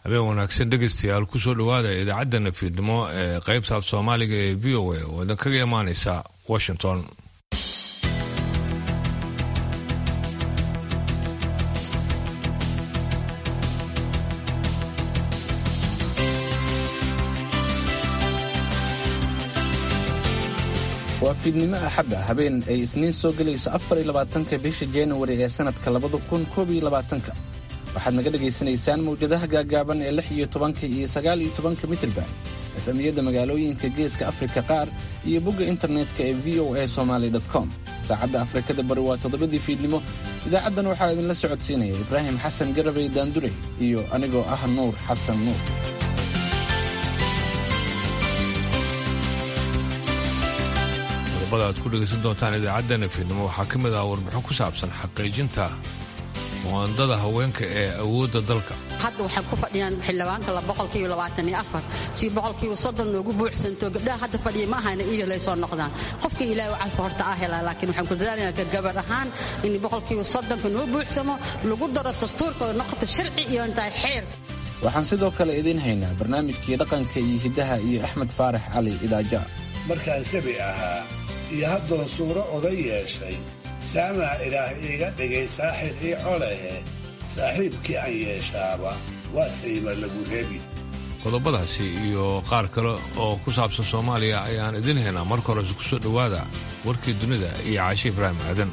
habeen wanaagsan dhegaystayaal kusoo dhowaada idaacadana fiidnimo ee qaybta af soomaaliga ee v o a oo idin kaga imaaneysa washington waa fiidnimo axadda habeen ay isniin soo gelayso afar iyo labaatanka bisha januari ee sannadka labada kun koob iyo labaatanka waxaad naga dhegaysanaysaan mawjadaha gaagaaban ee lix iyo tobanka iyo sagaal iyo tobanka mitirban efemiyadda magaalooyinka geeska afrika qaar iyo bogga internetka ee v o a somaly com saacadda afrikada bari waa toddobadii fiidnimo idaacaddan waxaa idinla socodsiinaya ibraahim xasan garabay daandure iyo anigoo ah nuur xasan nuur qodobada aad ku dhegaysan doontaan idaacadana fiidnimo waxaa ka mid ah warbixin ku saabsan xaqiijinta muwaandada haweenka ee awoodda dalka hadda waxay ku fadhiyaan xildhibaanka boqolkiiba labaatan iyo afar si boqolkiiba soddon noogu buuxsanto gabdhaha hadda fadhiya ma ahayna iiga lay soo noqdaan qofkii ilaahay u calfa horta ah helaa laakiin waxaan ku dadaalayna ka gabar ahaan in boqolkiiba soddonka noo buuxsamo lagu daro dastuurka oo noqoto sharci iyo intahay xeer waxaan sidoo kale idiin haynaa barnaamijkii dhaqanka iyo hiddaha iyo axmed faarax cali idaaja markaan sabi ahaa iyo haddoon suuro oday yeeshay saamaa ilaah iiga dhigay saaxib ii colehe saaxiibkii aan yeeshaaba waa sayma lagu rebi qodobadaasi iyo qaar kale oo ku saabsan soomaaliya ayaan idiin haynaa marka horese ku soo dhowaada warkii dunida iyo caashi ibraahim aadan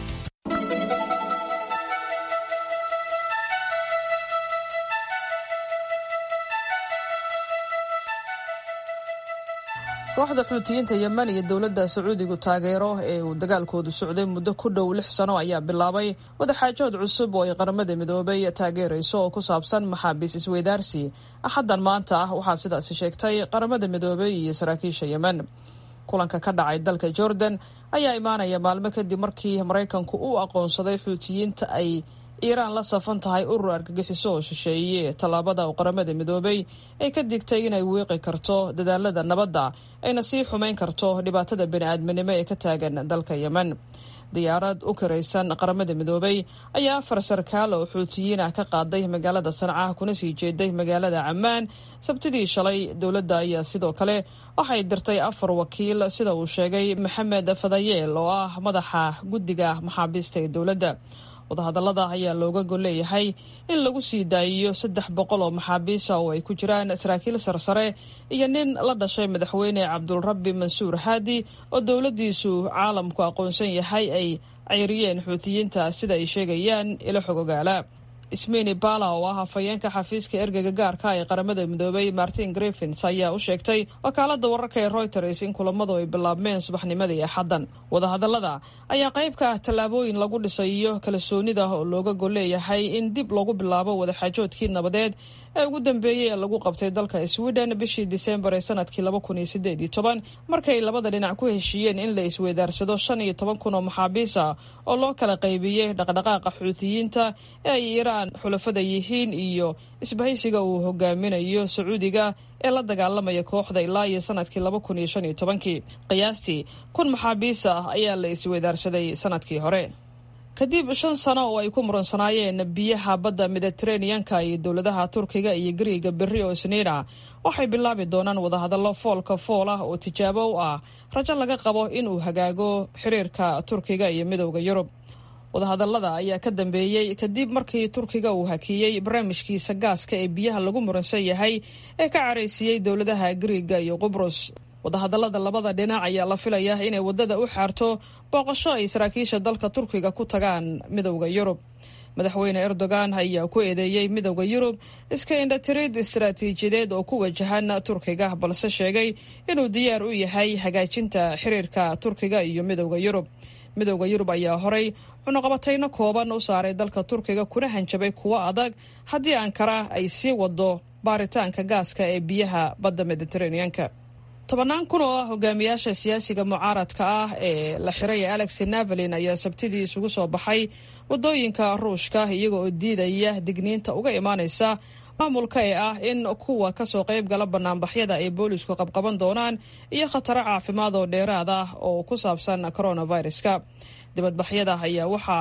kooxda xuutiyiinta yemen iyo dowladda sacuudigu taageero ee uu dagaalkoodu socday muddo ku dhow lix sano ayaa bilaabay wadaxaajood cusub oo ay qaramada midoobay taageerayso oo ku saabsan maxaabiis isweydaarsi axaddan maanta ah waxaa sidaasi sheegtay qaramada midoobay iyo saraakiisha yemen kulanka ka dhacay dalka jordan ayaa imaanaya maalmo kadib markii maraykanku uu aqoonsaday xuutiyiinta ay iiraan la safan tahay urur argagixiso oo shisheeye tallaabada uu qaramada midoobay ay ka digtay inay wiiqi karto dadaalada nabadda ayna sii xumayn karto dhibaatada bani-aadminimo ee ka taagan dalka yemen diyaarad u kiraysan qaramada midoobay ayaa afar sarkaal oo xuutiyiin ah ka qaaday magaalada sanca kuna sii jeeday magaalada cammaan sabtidii shalay dowladda ayaa sidoo kale waxay dirtay afar wakiil sida uu sheegay maxamed fadayeel oo ah madaxa guddiga maxaabiista ee dowladda wadahadallada ayaa looga golleeyahay in lagu sii daayiyo saddex boqol oo maxaabiisa oo ay ku jiraan saraakiil sarsare iyo nin la dhashay madaxweyne cabdulrabbi mansuur haadi oo dowladdiisu caalamku aqoonsan yahay ay cayriyeen xuutiyiinta sida ay sheegayaan ilo xog ogaala ismini bala oo ah hafayeenka xafiiska ergeyga gaarka ee qaramada midoobay martin griffins ayaa u sheegtay wakaalada wararka ee reuters in kulamadu ay bilaabmeen subaxnimadii axaddan wadahadallada ayaa qayb ka ah tallaabooyin lagu dhisayo kalsoonida oo looga golleeyahay in dib lagu bilaabo wadaxaajoodkii nabadeed ee ugu dambeeyey ee lagu qabtay dalka sweden bishii disembar ee sanadkii laba kun iyo sideed iyo toban markay labada dhinac ku heshiiyeen in la isweydaarsado shan iyo toban kun oo maxaabiisa oo loo kala qaybiyey dhaqdhaqaaqa xuutiyiinta ee ay iiraan xulafada yihiin iyo isbahaysiga uu hogaaminayo sacuudiga ee la dagaalamaya kooxda ilaa iyo sanadkii laba kun iyo shan iyo tobankii qiyaastii kun maxaabiis ah ayaa la isweydaarsaday sanadkii hore kadib shan sano oo ay ku muransanaayeen biyaha badda mediteraneanka iyo dowladaha turkiga iyo gariiga berri oo isniina waxay bilaabi doonaan wadahadallo foolka fool ah oo tijaabo u ah rajo laga qabo inuu hagaago xiriirka turkiga iyo midowda yurub wadahadallada ayaa ka dambeeyey kadib markii turkiga uu hakiyey barnaamijkiisa gaaska ee biyaha lagu muransan yahay ee ka caraysiiyey dowladaha gariiga iyo qubrus wadahadallada labada dhinac ayaa la filayaa inay waddada u xaarto booqasho ay saraakiisha dalka turkiga ku tagaan midowda yurub madaxweyne erdogan ayaa ku eedeeyey midowda yurub iska indhatirid istaraatiijiyadeed oo ku wajahan turkiga balse sheegay inuu diyaar u yahay hagaajinta xiriirka turkiga iyo midowda yurub midowda yurub ayaa horay cunuqabatayno kooban u saaray dalka turkiga kuna hanjabay kuwo adag haddii ankara ay sii wado baaritaanka gaaska ee biyaha badda mediteraneanka tobannaan kun oo ah hogaamiyaasha siyaasiga mucaaradka ah ee la xiray ee alex navalin ayaa sabtidii isugu soo baxay waddooyinka ruushka iyaga oo diidaya digniinta uga imaanaysa maamulka ee ah in kuwa kasoo qayb gala banaanbaxyada ay boolisku qabqaban doonaan iyo khataro caafimaad oo dheeraad ah oo ku saabsan coronaviruska dibadbaxyada ayaa waxaa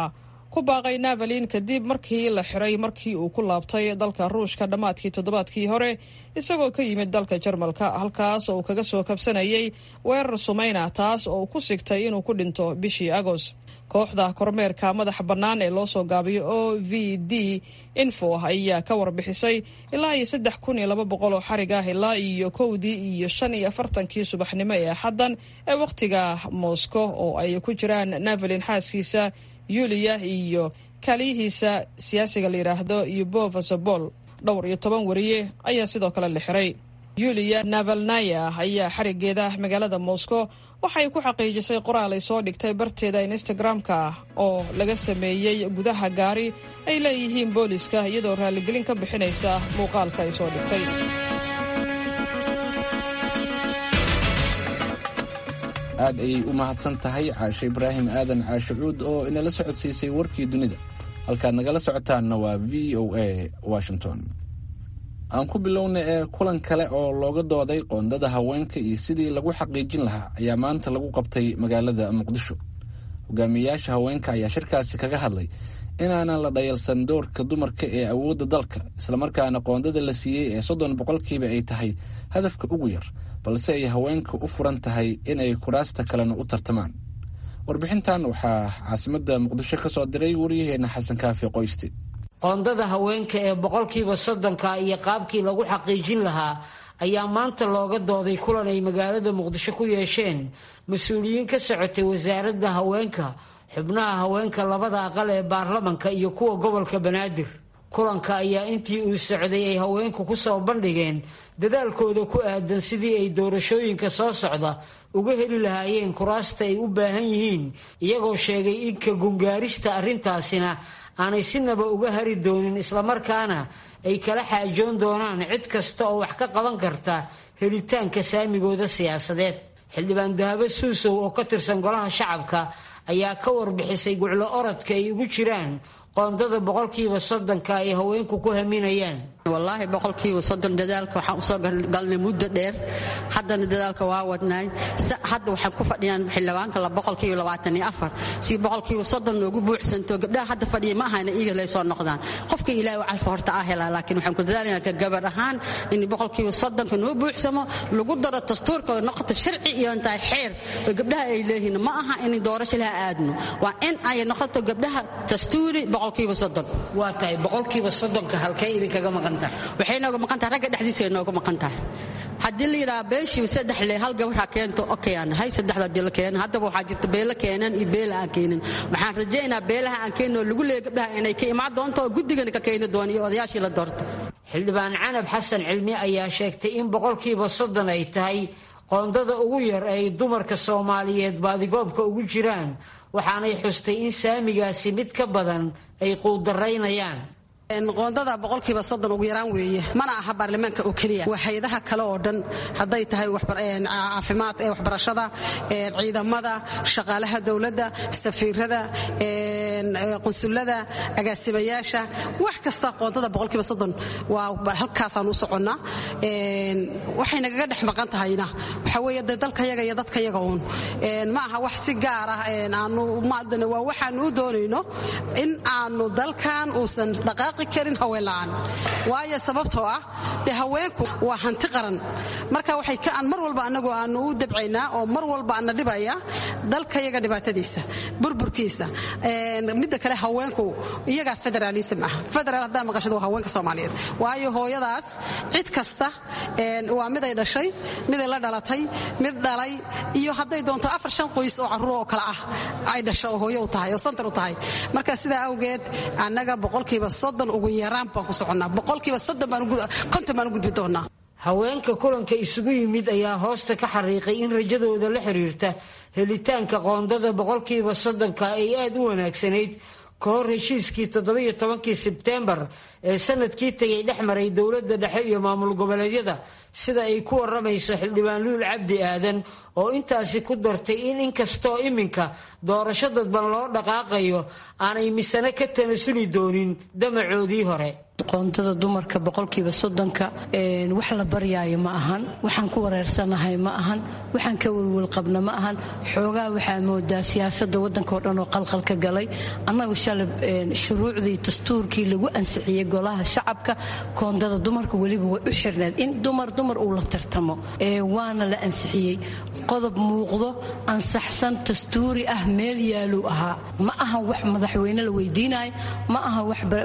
ku baaqay navalin kadib markii la xiray markii uu ku laabtay dalka ruushka dhammaadkii toddobaadkii hore isagoo ka yimid dalka jarmalka halkaas oo uu kaga soo kabsanayay weerar sumayna taas oo ku sigtay inuu ku dhinto bishii agoost kooxda kormeerka madaxa bannaan ee loo soo gaabiyo o v d info ayaa ka warbixisay ilaa iyo saddex kun iyo laba boqol oo xarig ah ilaa iyo kowdii iyo shan iyo afartankii subaxnimo ee axaddan ee wakhtiga moscow oo ay ku jiraan navalin xaaskiisa yuliya iyo kaaliyihiisa siyaasiga la yidhaahdo yubofa sobol dhowr iyo toban wariye ayaa sidoo kale la xiray yuliya navalnaya ayaa xarigeeda magaalada moscow waxay ku xaqiijisay qoraal ay soo dhigtay barteeda instagram-ka oo laga sameeyey gudaha gaari ay leeyihiin booliska iyadoo raaligelin ka bixinaysa muuqaalka ay soo dhigtay aad ayay u mahadsan tahay caashe ibraahim aadan caashe cuud oo inala socodsiisay warkii dunida halkaad nagala socotaanna waa v o a washington aan ku bilowna ee kulan kale oo looga dooday qoondada haweenka iyo sidii lagu xaqiijin lahaa ayaa maanta lagu qabtay magaalada muqdisho hogaamiyeyaasha haweenka ayaa shirkaasi kaga hadlay inaanan la dhayalsan doorka dumarka ee awoodda dalka islamarkaana qoondada la siiyey ee soddon boqolkiiba ay tahay hadafka ugu yar balse ay haweenka u furan tahay inay kuraasta kalena u tartamaan warbixintan waxaa caasimadda muqdisho ka soo diray waryaheena xasan kaafi qoyste qoondada haweenka ee boqolkiiba soddonka iyo qaabkii lagu xaqiijin lahaa ayaa maanta looga dooday kulan ay magaalada muqdisho ku yeesheen mas-uuliyiin ka socotay wasaaradda haweenka xubnaha haweenka labada aqal ee baarlamanka iyo kuwa gobolka banaadir kulanka ayaa intii uu socday ay haweenku kusoo bandhigeen dadaalkooda ku aadan sidii ay doorashooyinka soo socda uga heli lahaayeen kuraasta ay u baahan yihiin iyagoo sheegay in ka gungaarista arrintaasina aanay sinaba uga hari doonin islamarkaana ay kala xaajoon doonaan cid kasta oo wax ka qaban karta helitaanka saamigooda siyaasadeed xildhibaan dahabo suusow oo ka tirsan golaha shacabka ayaa ka warbixisay guclo orodka ay ugu jiraan qoondada boqolkiiba soddonka ay haweenku ku haminayaan wallaahi boqolkiiba soddon dadaalka waxaan usoo galnay muddo dheer haddana dadaalka waa wadnaay hadda waxaan ku fadhiyaan xildhibaanka la boqolkiiba labaatan iyo afar si boqolkiiba soddon noogu buuxsanto gabdhaha hadda fadhiya ma ahayna iiga lay soo noqdaan qofka ilaahay calfa horta ah helaa laakiin waxaan ku dadaalayna ka gabar ahaan in boqolkiiba soddonka noo buuxsamo lagu daro dastuurka oo noqoto sharci iyo intahay xeer oo gabdhaha ay leeyihiin ma aha in doorasho laha aadno waa in ay noqoto gabdhaha dastuuri boqolkiiba soddon waa tahay boqolkiiba soddonka halkay idinkaga maqan waxay nooga maqan tahay ragga dhexdiisa ay nooga maqan tahay haddii la yidhaha beeshiiba saddex le hal gabar ha keento okay aan nahay saddexda haddii la keeno haddaba waxaa jirta beela keenan iyo beela aan keenin waxaan rajaynaa beelaha aan keenin oo lagu leeya gabdhaha inay ka imaan doonto oo guddigana ka keeni doona iyo odayaashii la doorta xildhibaan canab xasan cilmi ayaa sheegtay in boqolkiiba soddon ay tahay qoondada ugu yar ay dumarka soomaaliyeed baadigoobka ugu jiraan waxaanay xustay in saamigaasi mid ka badan ay quudaraynayaan qoondada boqolkiiba soddon ugu yaraan weeye mana aha baarlamaanka oo keliya waa hay-adaha kale oo dhan hadday tahay caafimaad waxbarashada ciidamada shaqaalaha dowladda safiirada qunsulada agaasimayaasha wax kasta qoondada boqolkiiba soddon waa halkaasaan u soconnaa waxay nagaga dhex maqan tahayna waxa weeye dee dalkayaga iyo dadkayaga uun ma aha wax si gaar ah aanu waa waxaanu u doonayno in aanu dalkan uusan dhaqaaq karin haweenla'aan waayo sababtoo ah dee haweenku waa hanti qaran marka waxay aan mar walba annagu aanu u dabcaynaa oo mar walba ana dhibaya dalkayaga dhibaatadiisa burburkiisa midda kale haweenku iyagaa federaalism ah federaal haddaa maqashada waa haweenka soomaaliyeed waayo hooyadaas cid kasta waa miday dhashay miday la dhalatay mid dhalay iyo hadday doonto afar shan qoys oo carruur oo kale ah ay dhasho oo hooyo u tahay oo santar u tahay marka sidaa awgeed annaga boqolkiiba soddon ugu yaraan baan ku soconnaa boqolkiiba soddon baan konton baan u gudbi doonaa haweenka kulanka isugu yimid ayaa hoosta ka xariiqay in rajadooda la xiriirta helitaanka qoondada boqolkiiba soddonka ay aada u wanaagsanayd ka hor heshiiskii toddobiyo tobankii sebteembar ee sanadkii tegay dhex maray dowladda dhexe iyo maamul goboleedyada sida ay ku waramayso xildhibaan luul cabdi aadan oo intaasi ku dartay in inkastoo iminka doorasho dadban loo dhaqaaqayo aanay misane ka tanasuli doonin damacoodii hore qoondada dumarka boqolkiiba soddonka wax la baryaayo ma ahan waxaan ku wareersanahay ma ahan waxaan ka welwelqabna ma ahan xoogaa waxaa moodaa siyaasada wadankao dhan oo qalqal ka galay annagu shalay shuruucdii dastuurkii lagu ansixiyey golaha shacabka koondada dumarka weliba way u xirneed in dumar dumar uu la tartamo waana la ansixiyey qodob muuqdo ansaxsan dastuuri ah meel yaaluu ahaa ma ahan wax madaxweyne la weydiinayo ma ahan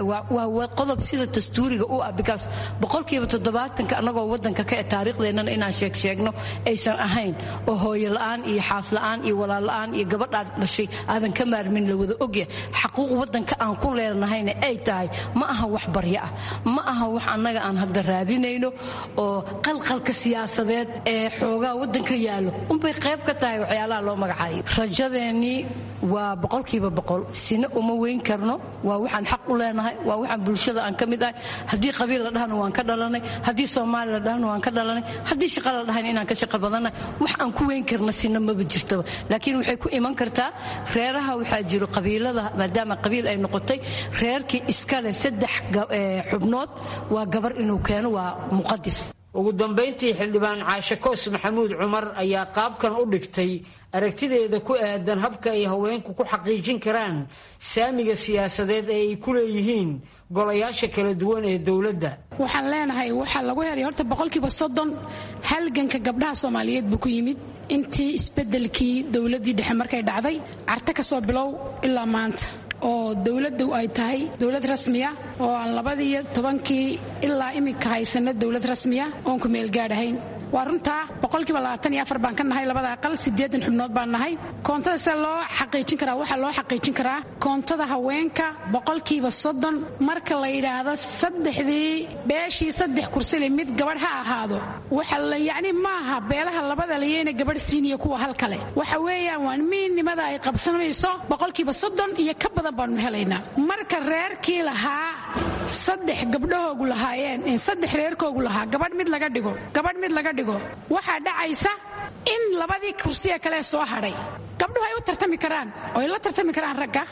waa qodob sida dastuuriga u ah bikaas boqolkiiba toddobaatanka annagoo wadanka ka e taariikhdeenana inaan sheeg sheegno aysan ahayn oo hooyo la'aan iyo xaas la'aan iyo walaal la'aan iyo gabadhaad dhashay aadan ka maarmin la wada ogya xaquuq wadanka aan ku leenahayna ay tahay ma aha wax baryo ah ma aha wax annaga aan hadda raadinayno oo qalqalka siyaasadeed ee xoogaa wadanka yaallo unbay qayb ka tahay waxyaalaha loo magacaayo rajadeennii waa boqolkiiba boqol sina uma weyn karno waa waxaan xaq u leenahay waa waxaan bulshada aan ka mid ahay haddii qabiil la dhahana waan ka dhalanay haddii soomaali la dhahana waan ka dhalanay haddii shaqa la dhahana inaan ka shaqo badannahay wax aan ku weyn karna sina maba jirtaba laakiin waxay ku iman kartaa reeraha waxaa jiro qabiilada maadaama qabiil ay noqotay reerkii iskale saddex xubnood waa gabar inuu keeno waa muqadis ugu dambayntii xildhibaan caashe koos maxamuud cumar ayaa qaabkan u dhigtay aragtideeda ku aadan habka ay haweenku ku xaqiijin karaan saamiga siyaasadeed ee ay ku leeyihiin golayaasha kala duwan ee dowladda waxaan leenahay waxaa lagu helay horta boqolkiiba soddon halganka gabdhaha soomaaliyeed buu ku yimid intii isbedelkii dowladdii dhexe markay dhacday carte ka soo bilow ilaa maanta oo dowladdu ay tahay dowlad rasmiya oo aan labadiiyo tobankii ilaa iminka haysano dowlad rasmiya oon ku meelgaadhahayn waa runtaa boqolkiiba labaatan iyo afar baan ka nahay labada aqal siddeedan xubnood baan nahay koontada sida loo xaqiijin karaa waxaa loo xaqiijin karaa koontada haweenka boqolkiiba soddon marka la yidhaahdo saddexdii beeshii saddex kursile mid gabadh ha ahaado waxa yacni maaha beelaha labada layeyna gabadh siiniya kuwa hal kale waxa weeyaan waa miinnimada ay qabsanayso boqolkiiba soddon iyo ka badan baanu helaynaa marka reerkii lahaa saddex gabdhahoogu lahaayeen saddex reerkoogu lahaa gabadh mid laga dhigo gabadh mid laga dhigo waxaa dhacaysa in labadii kursiya kale soo hadhay gabdhuhu ay u tartami karaan oo ay la tartami karaan ragga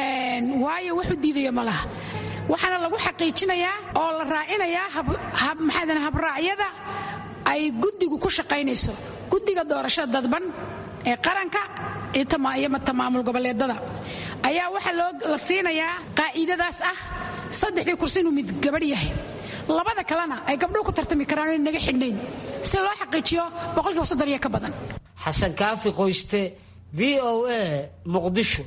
waayo wax u diidaya ma laha waxaana lagu xaqiijinayaa oo la raacinayaa maxaa habraacyada ay guddigu ku shaqaynayso guddiga doorashada dadban ee qaranka iyo maamaamul goboleedada ayaa waxaa la siinayaa qaaciidadaas ah saddexdii kursi inuu mid gabadh yahay labada kalena ay gabdhuhu ku tartami karaan in naga xidhnayn si loo xaqiijiyo boqolkiiba soddon iyo ka badan xasan kaafi qoyste v o a muqdisho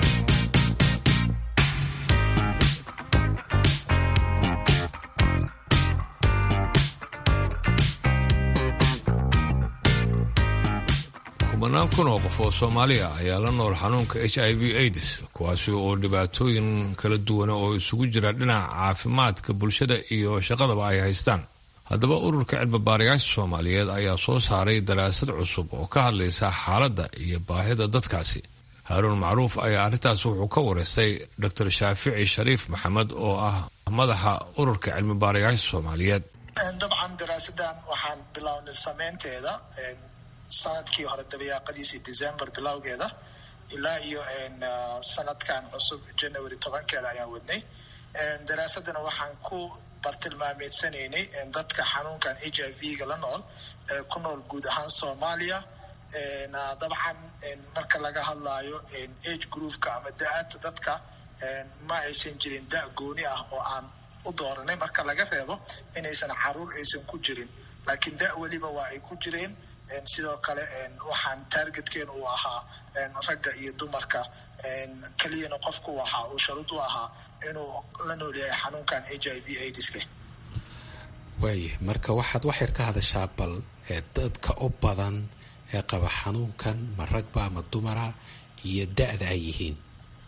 kumanaan kun oo qof oo soomaaliya ayaa la nool xanuunka h i v aids kuwaasi oo dhibaatooyin kala duwana oo isugu jira dhinaca caafimaadka bulshada iyo shaqadaba ay haystaan haddaba ururka cilmibaarayaasha soomaaliyeed ayaa soo saaray daraasad cusub oo ka hadlaysa xaaladda iyo baahida dadkaasi haaruun macruuf ayaa arrintaas wuxuu ka wareystay dor shaafici shariif maxamed oo ah madaxa ururka cilmibaarayaasha soomaaliyeed dabcan daraasadan waxaan bilownay sameynteeda sanadkii hore dabayaaqadiisii december bilowgeeda ilaa iyo sanadkan cusub january tobankeeda ayaan wadnay daraasadana waxaan ku bartilmaameedsanaynay dadka xanuunkan h i v-ga la nool ku nool guud ahaan soomaaliya dabcan marka laga hadlaayo age groupka ama da-aadta dadka ma aysan jirin da gooni ah oo aan u dooranay marka laga reebo inaysan caruur aysan ku jirin laakiin da weliba waa ay ku jireen sidoo kale waxaan taargetkeenu uu ahaa ragga iyo dumarka keliyana qofku ahaa uu sharud u ahaa inuu la nool yahay xanuunkan h i v aidska waaya marka waxaad waxyar ka hadashaa bal dadka u badan ee qaba xanuunkan ma ragba ama dumara iyo da-da ay yihiin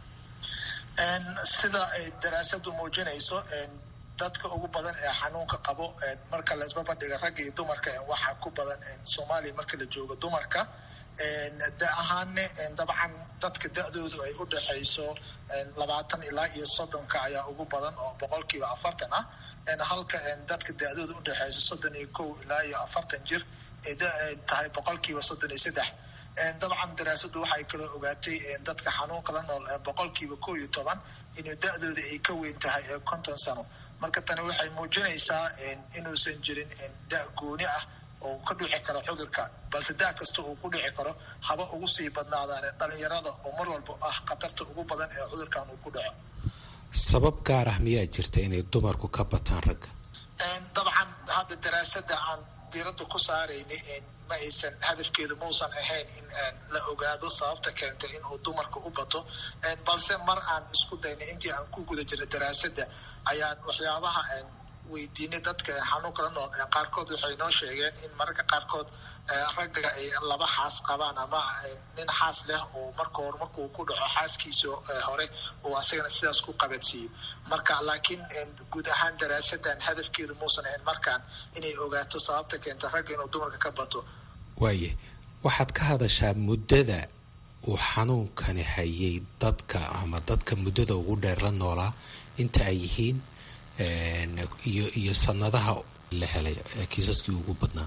sida ay daraasadu muujinayso dadka ugu badan ee xanuunka qabo marka laisbabadhiga ragga iyo dumarka waxaa ku badan soomaaliya marka la joogo dumarka da ahaanne dabcan dadka da-doodu ay u dhaxayso labaatan ilaa iyo soddonka ayaa ugu badan oo boqolkiiba afartan ah halka dadka da-doodu u dhaxayso soddon iyo kow ilaa iyo afartan jir ay tahay boqolkiiba soddon iyo saddex dabcan daraasadu waxay kaloo ogaatay dadka xanuunka la nool boqolkiiba koo iyo toban inuu da-dooda ay ka weyn tahay konton sano marka tani waxay muujinaysaa inuusan jirin da gooni ah oo ka dhici karo cudurka balse da kasta uu ku dhici karo haba ugu sii badnaadaan dhalinyarada oo mar walba ah khatarta ugu badan ee cudurkan uu ku dhaco sabab gaar ah miyaa jirta inay dumarku ka bataan ragga dabcan hadda daraasada aan diiradda ku saaraynay ma aysan hadafkeedu mausan ahayn in la ogaado sababta keentay inuu dumarka u bato balse mar aan isku daynay intii aan ku guda jirnay daraasada ayaan waxyaabaha weydiinay dadka xanuunka la nool qaarkood waxay noo sheegeen in mararka qaarkood ragga ay laba xaas qabaan ama nin xaas leh oo marka hore markuu ku dhaco xaaskiisa hore uu asagana sidaas ku qabadsiiyo marka laakiin guud ahaan daraasadan hadafkeedu muusan ahayn markaan inay ogaato sababta keenta ragga inuu dumarka ka bato waaye waxaad ka hadashaa muddada uu xanuunkani hayay dadka ama dadka muddada ugu dheer la noolaa inta ay yihiin iyo iyo sanadaha la helay kiisaskii ugu badnaa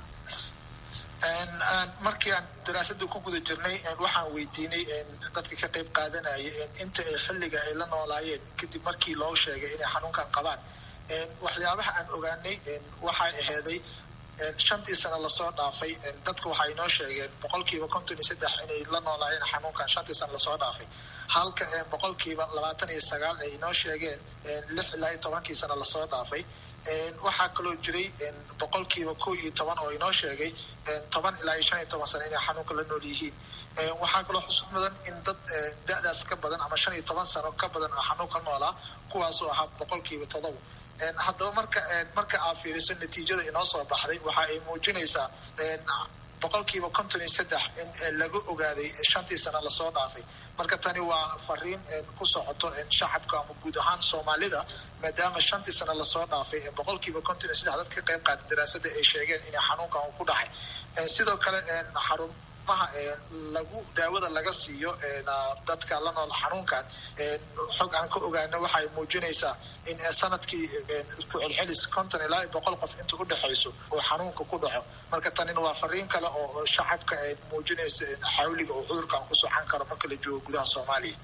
markii aan daraasada ku guda jirnay waxaan weydiinay dadka ka qayb qaadanaya inta ay xilliga ay la noolaayeen kadib markii loo sheegay inay xanuunkan qabaan waxyaabaha aan ogaanay waxay aheeday shantii sano lasoo dhaafay dadka waxay inoo sheegeen boqolkiiba konton iyo saddex inay la noolaayeen xanuunkan shantii sano lasoo dhaafay halka boqolkiiba labaatan iyo sagaal ay inoo sheegeen lix ilaa iyo tobankii sano lasoo dhaafay waxaa kaloo jiray boqolkiiba ko iyo toban oo inoo sheegay toban ilaa iyo shan iyo toban sano inay xanuunka la nool yihiin waxaa kaloo xusud mudan in dad da-daas ka badan ama shan iyo toban sano ka badan oo xanuunka noolaa kuwaasoo ahaa boqolkiiba todoba haddaba marka marka aad fiiriso natiijada inoo soo baxday waxa ay muujinaysaa boqolkiiba konton iyo saddex in laga ogaaday shantii sano lasoo dhaafay marka tani waa fariin ku socoto shacabka ama guud ahaan soomaalida maadaama shantii sano lasoo dhaafay boqolkiiba konton iyo saddex dad ka qayb qaata daraasada ay sheegeen inay xanuunkan uu ku dhacay sidoo kale xarumaha lagu daawada laga siiyo dadka la nool xanuunkan xog aan ka ogaano waxay muujinaysaa in sanadkii ku celcelis konton ilaa boqol qof inta u dhexayso oo xanuunka ku dhaco marka tanina waa fariin kale oo shacabka ay muujinaysa xawliga oo cudurkan ku socan karo marka la joogo gudaha soomaaliya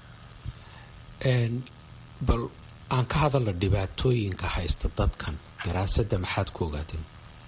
bal aan ka hadalno dhibaatooyinka haysta dadkan daraasada maxaad ku ogaateen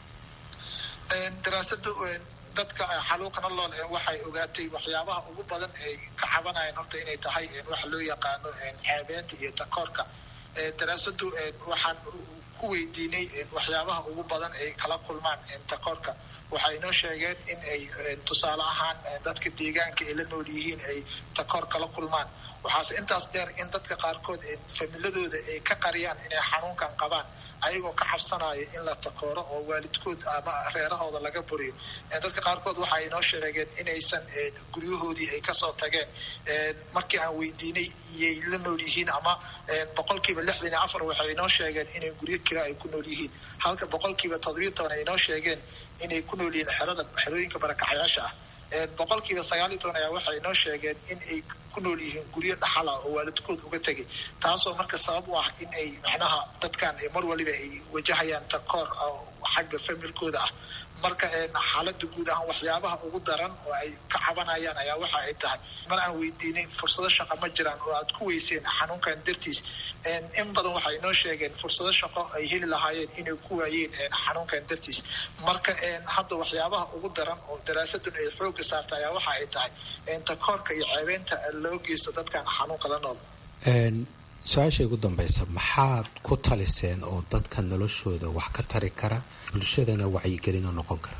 daraasada dadka xaluuqana lool waxay ogaatay waxyaabaha ugu badan ay ka cabanayaan horta inay tahay waxa loo yaqaano caabeenta iyo takoorka daraasadu waxaan ku weydiinay waxyaabaha ugu badan ay kala kulmaan takoorka waxay inoo sheegeen in ay tusaale ahaan dadka deegaanka ay la nool yihiin ay takoor kala kulmaan waxaase intaas dheer in dadka qaarkood familadooda ay ka qariyaan inay xanuunkan qabaan ayagoo ka cabsanaya in la takooro oo waalidkood ama reerahooda laga buriyo dadka qaarkood waxay inoo sheegeen inaysan guryahoodii ay kasoo tageen markii aan weydiinay iyay la nool yihiin ama boqolkiiba lixdan iyo afar waxay inoo sheegeen inay guryo kila ay ku nool yihiin halka boqolkiiba toddobiyo toban ay inoo sheegeen inay ku nool yihiin xerada xerooyinka barakaxyaasha ah boqolkiiba sagaal iyo toban ayaa waxay inoo sheegeen in ay ku nool yihiin guryo dhaxala oo waalidkood uga tegay taasoo marka sabab u ah in ay macnaha dadkan mar waliba ay wajahayaan takoor xagga familkooda ah marka xaalada guud ahaan waxyaabaha ugu daran oo ay ka cabanayaan ayaa waxa ay tahay mar aan weydiinay fursado shaqo ma jiraan oo aad ku weyseen xanuunkan dartiis in badan waxay inoo sheegeen fursado shaqo ay heli lahaayeen inay ku waayeen xanuunkan dartiis marka hadda waxyaabaha ugu daran oo daraasadun ay xooga saarta ayaa waxa ay tahay takoorka iyo ceebeynta loo geysto dadkan xanuunka la nool su-aasha ugu dambaysa maxaad ku taliseen oo dadka noloshooda wax ka tari kara bulshadana wacyigelino noqon kara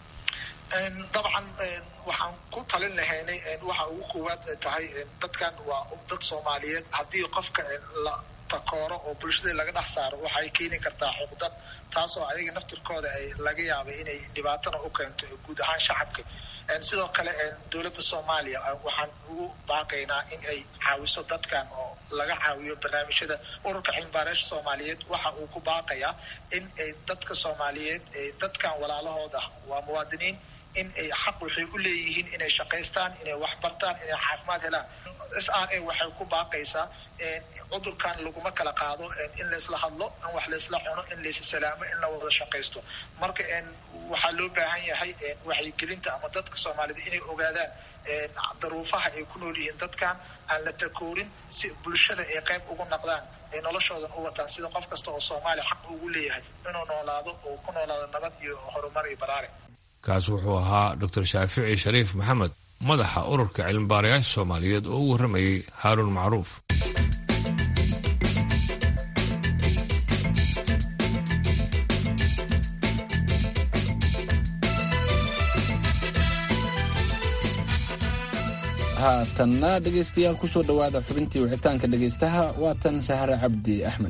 dabcan waxaan ku talin lahaynay waxa ugu koowaad tahay dadkan waa dad soomaaliyeed haddii qofka la takooro oo bulshada laga dhex saaro waxay keeni kartaa xuqdad taasoo ayaga naftirkooda ay laga yaabay inay dhibaatana u keento guud ahaan shacabka sidoo kale dowladda soomaaliya waxaan ugu baaqaynaa in ay caawiso dadkan oo laga caawiyo barnaamijyada ururka cilmibaareesha soomaaliyeed waxa uu ku baaqayaa in ay dadka soomaaliyeed dadkan walaalahooda waa muwaadiniin in ay xaq waxay u leeyihiin inay shaqaystaan inay wax bartaan inay caafimaad helaan s r a waxay ku baaqaysaa cudurkan laguma kala qaado in laysla hadlo in wax laysla cuno in lays salaamo in la wada shaqaysto marka waxaa loo baahan yahay wacyigelinta ama dadka soomaalida inay ogaadaan daruufaha ay ku nool yihiin dadkan aan la takoorin si bulshada ay qayb ugu naqdaan ay noloshoodan u wataan sida qof kasta oo soomaaliya xaq ugu leeyahay inuu noolaado oo ku noolaado nabad iyo horumar iyo baraare kaas wuxuu ahaa doctor shaafici shariif maxamed madaxa ururka cilmibaarayaasha soomaaliyeed oo u warramayay haaruun macruuf haatanna dhegaystayaal kusoo dhowaada xubintii wicitaanka dhegaystaha waa tan sahre cabdi axmed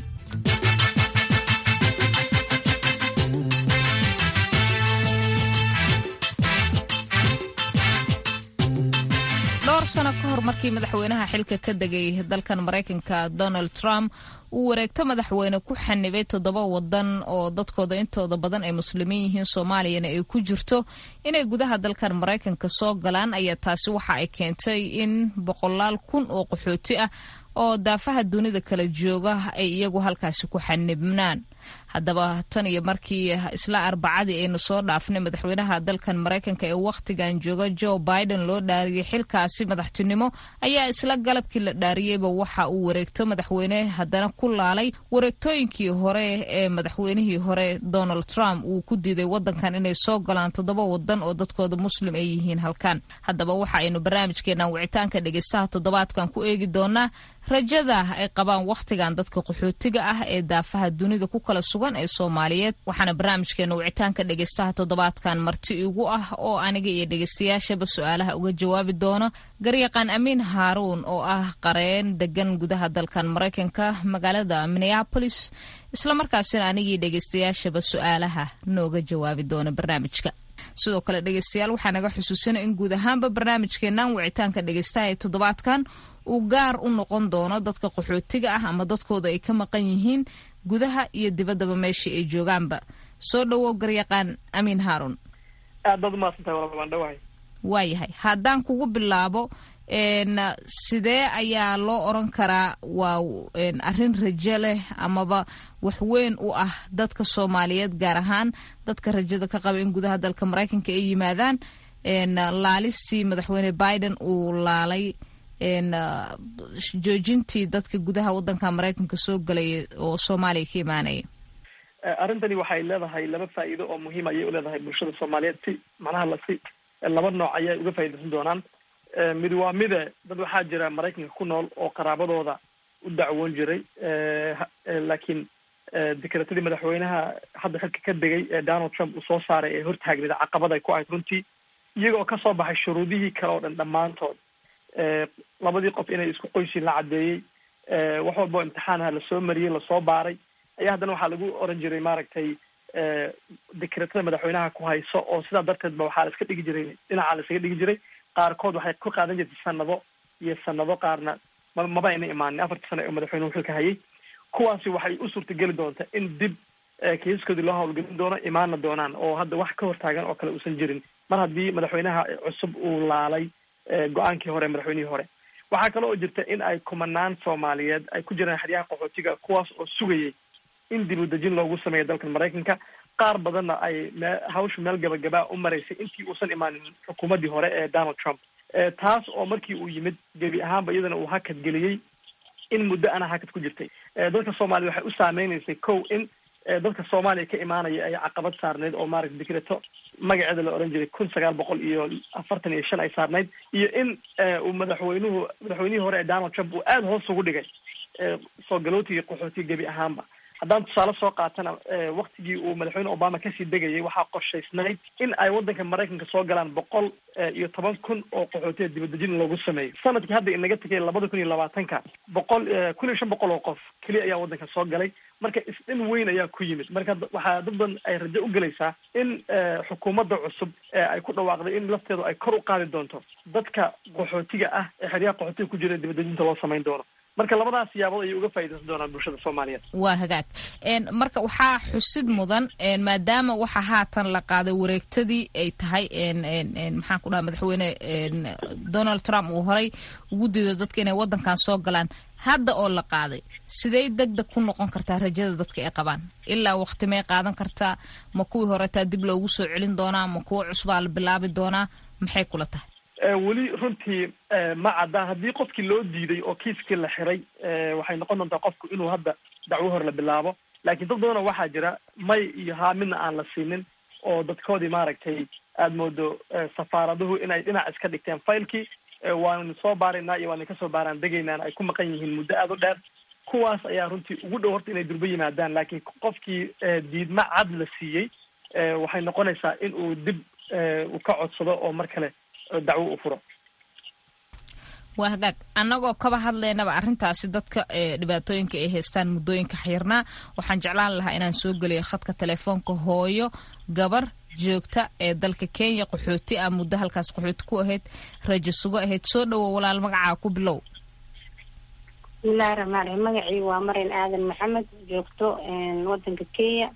dhowr sano ka hor markii madaxweynaha xilka ka degay dalkan maraykanka donald trump uu wareegto madaxweyne ku xanibay toddoba wadan oo dadkooda intooda badan ay muslimiin yihiin soomaaliyana ay ku jirto inay gudaha dalkan maraykanka soo galaan ayaa taasi waxa ay keentay in boqolaal kun oo qaxooti ah oo daafaha dunida kala jooga ay iyagu halkaasi ku xanibnaan haddaba tan iyo markii isla arbacadii aynu soo dhaafnay madaxweynaha dalkan maraykanka ee wakhtigan jooga joe biden loo dhaariyey xilkaasi madaxtinimo ayaa isla galabkii la dhaariyeyba waxa uu wareegto madaxweyne haddana ku laalay wareegtooyinkii hore ee madaxweynihii hore donald trump uu ku diiday wadankan inay soo galaan toddoba wadan oo dadkooda muslim ay yihiin halkan haddaba waxa aynu barnaamijkeenan wicitaanka dhegeystaha toddobaadkan ku eegi doonaa rajada ay qabaan wakhtigan dadka qaxootiga ah ee daafaha dunida ku kala sugan ee soomaaliyeed waxaana barnaamijkeena wicitaanka dhegeystaha toddobaadkan marti igu ah oo aniga iyo dhegeystayaashaba su-aalaha uga jawaabi doono garyaqaan amiin haaruun oo ah qareen degan gudaha dalkan maraykanka magaalada minneabolis islamarkaasina anigii dhegeystayaashaba su-aalaha nooga jawaabi doona barnaamijka sidoo kale dhegeystayaal waxaa naga xusuusina in guud ahaanba barnaamijkeenan wicitaanka dhegeystaha ee toddobaadkan uu gaar u noqon doono dadka qaxootiga ah ama dadkooda ay ka maqan yihiin gudaha iyo dibaddaba meeshii ay joogaanba soo dhowow garyaqaan amiin haaruun aad baad umahadsantahay walaal waan dhawahay waayahay haddaan kugu bilaabo sidee ayaa loo oran karaa waa arrin rajo leh amaba wax weyn u ah dadka soomaaliyeed gaar ahaan dadka rajada ka qaba in gudaha dalka maraykanka ay yimaadaan laalistii madaxweyne biden uu laalay joojintii dadka gudaha wadanka maraykanka soo galaya oo soomaaliya ka imaanaya arrintani waxay leedahay laba faa'iido oo muhiim ayay uleedahay bulshada soomaaliyeed si macnaha lasi laba nooc ayay uga faa'iidaysan doonaan mid waa mide dad waxaa jira maraykanka ku nool oo qaraabadooda u dacwoon jiray laakiin dekretadii madaxweynaha hadda xilka ka degay ee donald trump uu soo saaray ee hortaagneed caqabad ay ku ahayd runtii iyagoo kasoo baxay shuruudihii kale oo dhan dhammaantood labadii qof inay isku qoysiin la caddeeyey wax walba oo imtixaanaha lasoo mariyey lasoo baaray ayaa haddana waxaa lagu oran jiray maaragtay dekretada madaxweynaha ku hayso oo sidaa darteed ba waxaa la iska dhigi jiray dhinacaa la iskaga dhigi jiray qaarkood waxay ku qaadan jirtay sanado iyo sanado qaarna ma maba ayna imaanin afartii sano ee madaxweynuhu xilka hayay kuwaasi waxay u suurtageli doontaa in dib kiisaskoodii loo hawlgelin doono imaana doonaan oo hadda wax ka hortaagan oo kale uusan jirin mar haddii madaxweynaha cusub uu laalay go-aankii hore madaxweynihii hore waxaa kale oo jirta in ay kumanaan soomaaliyeed ay ku jiraan xeryaha qaxootiga kuwaas oo sugayay in dib u dejin loogu sameeyo dalkan maraykanka qaar badanna ay me hawsha meel gabagabaa u maraysay intii uusan imaanin xukuumaddii hore ee donald trump taas oo markii uu yimid gebi ahaanba iyadana uu hakad geliyey in muddo ana hakad ku jirtay dadka soomaaliya waxay u saameynaysay kow in dadka soomaaliya ka imaanaya ay caqabad saarneyd oo maaragta dekreto magaceeda la oran jiray kun sagaal boqol iyo afartan iyo shan ay saarneyd iyo in uu madaxweynuhu madaxweynihii hore ee donald trump uu aada hoos ugu dhigay soo galootiga qaxootiga gebi ahaanba haddaan tusaale soo qaatana waktigii uu madaxweyne obama kasii degayay waxaa qorshaysnayd in ay waddanka maraykanka soo galaan boqol iyo toban kun oo qaxootiya dibadejin loogu sameeyo sanadkii hadda inaga tegay labada kun iyo labaatanka boqol kun iyo shan boqol oo qof keliya ayaa waddanka soo galay marka isdhin weyn ayaa ku yimid marka waxaa dad badan ay rajo u gelaysaa in xukuumadda cusub ay ku dhawaaqday in lafteedu ay kor u qaadi doonto dadka qaxootiga ah ee xeryaha qaxootiga ku jira dibadejinta loo samayn doono marka labadaas siyaabood ayay uga faaidaysan doonaan bulshada soomaaliyeed waa hagaag marka waxaa xusid mudan maadaama waxa haatan la qaaday wareegtadii ay tahay maxaan ku dhaha madaxweyne donald trump uu horay ugu diido dadka inay wadankan soo galaan hadda oo la qaaday sidey deg deg ku noqon kartaa rajada dadka ay qabaan ilaa waqti may qaadan kartaa ma kuwii horetaa dib loogu soo celin doonaa ma kuwo cusbaa la bilaabi doonaa maxay kula tahay weli runtii ma cadda haddii qofkii loo diiday oo kiiskii la xiray waxay noqon doontaa qofku inuu hadda dacwo hor la bilaabo laakiin dad badanoo waxaa jira may iyo haa midna aan la siinin oo dadkoodii maaragtay aada moodo safaaraduhu inay dhinac iska dhigteen failkii waanu soo baaraynaa iyo waanu kasoo baaraan degaynaan ay ku maqan yihiin muddo aada u dheer kuwaas ayaa runtii ugu dhow horta inay durbo yimaadaan laakiin qofkii diidma cad la siiyey waxay noqonaysaa in uu dib u ka codsado oo mar kale dacwo u furo waa hagaag annagoo kaba hadlaynaba arrintaasi dadka dhibaatooyinka ay haystaan muddooyinka xirnaa waxaan jeclaan lahaa inaan soo geliyo khadka telefoonka hooyo gabar joogta ee dalka kenya qaxooti ah muddo halkaas qaxooti ku ahayd rajo sugo ahayd soo dhowow walaal magacaa ku bilow bismillahi raxmaan raxiim magacii waa marin aadan maxamed joogto wadanka kenya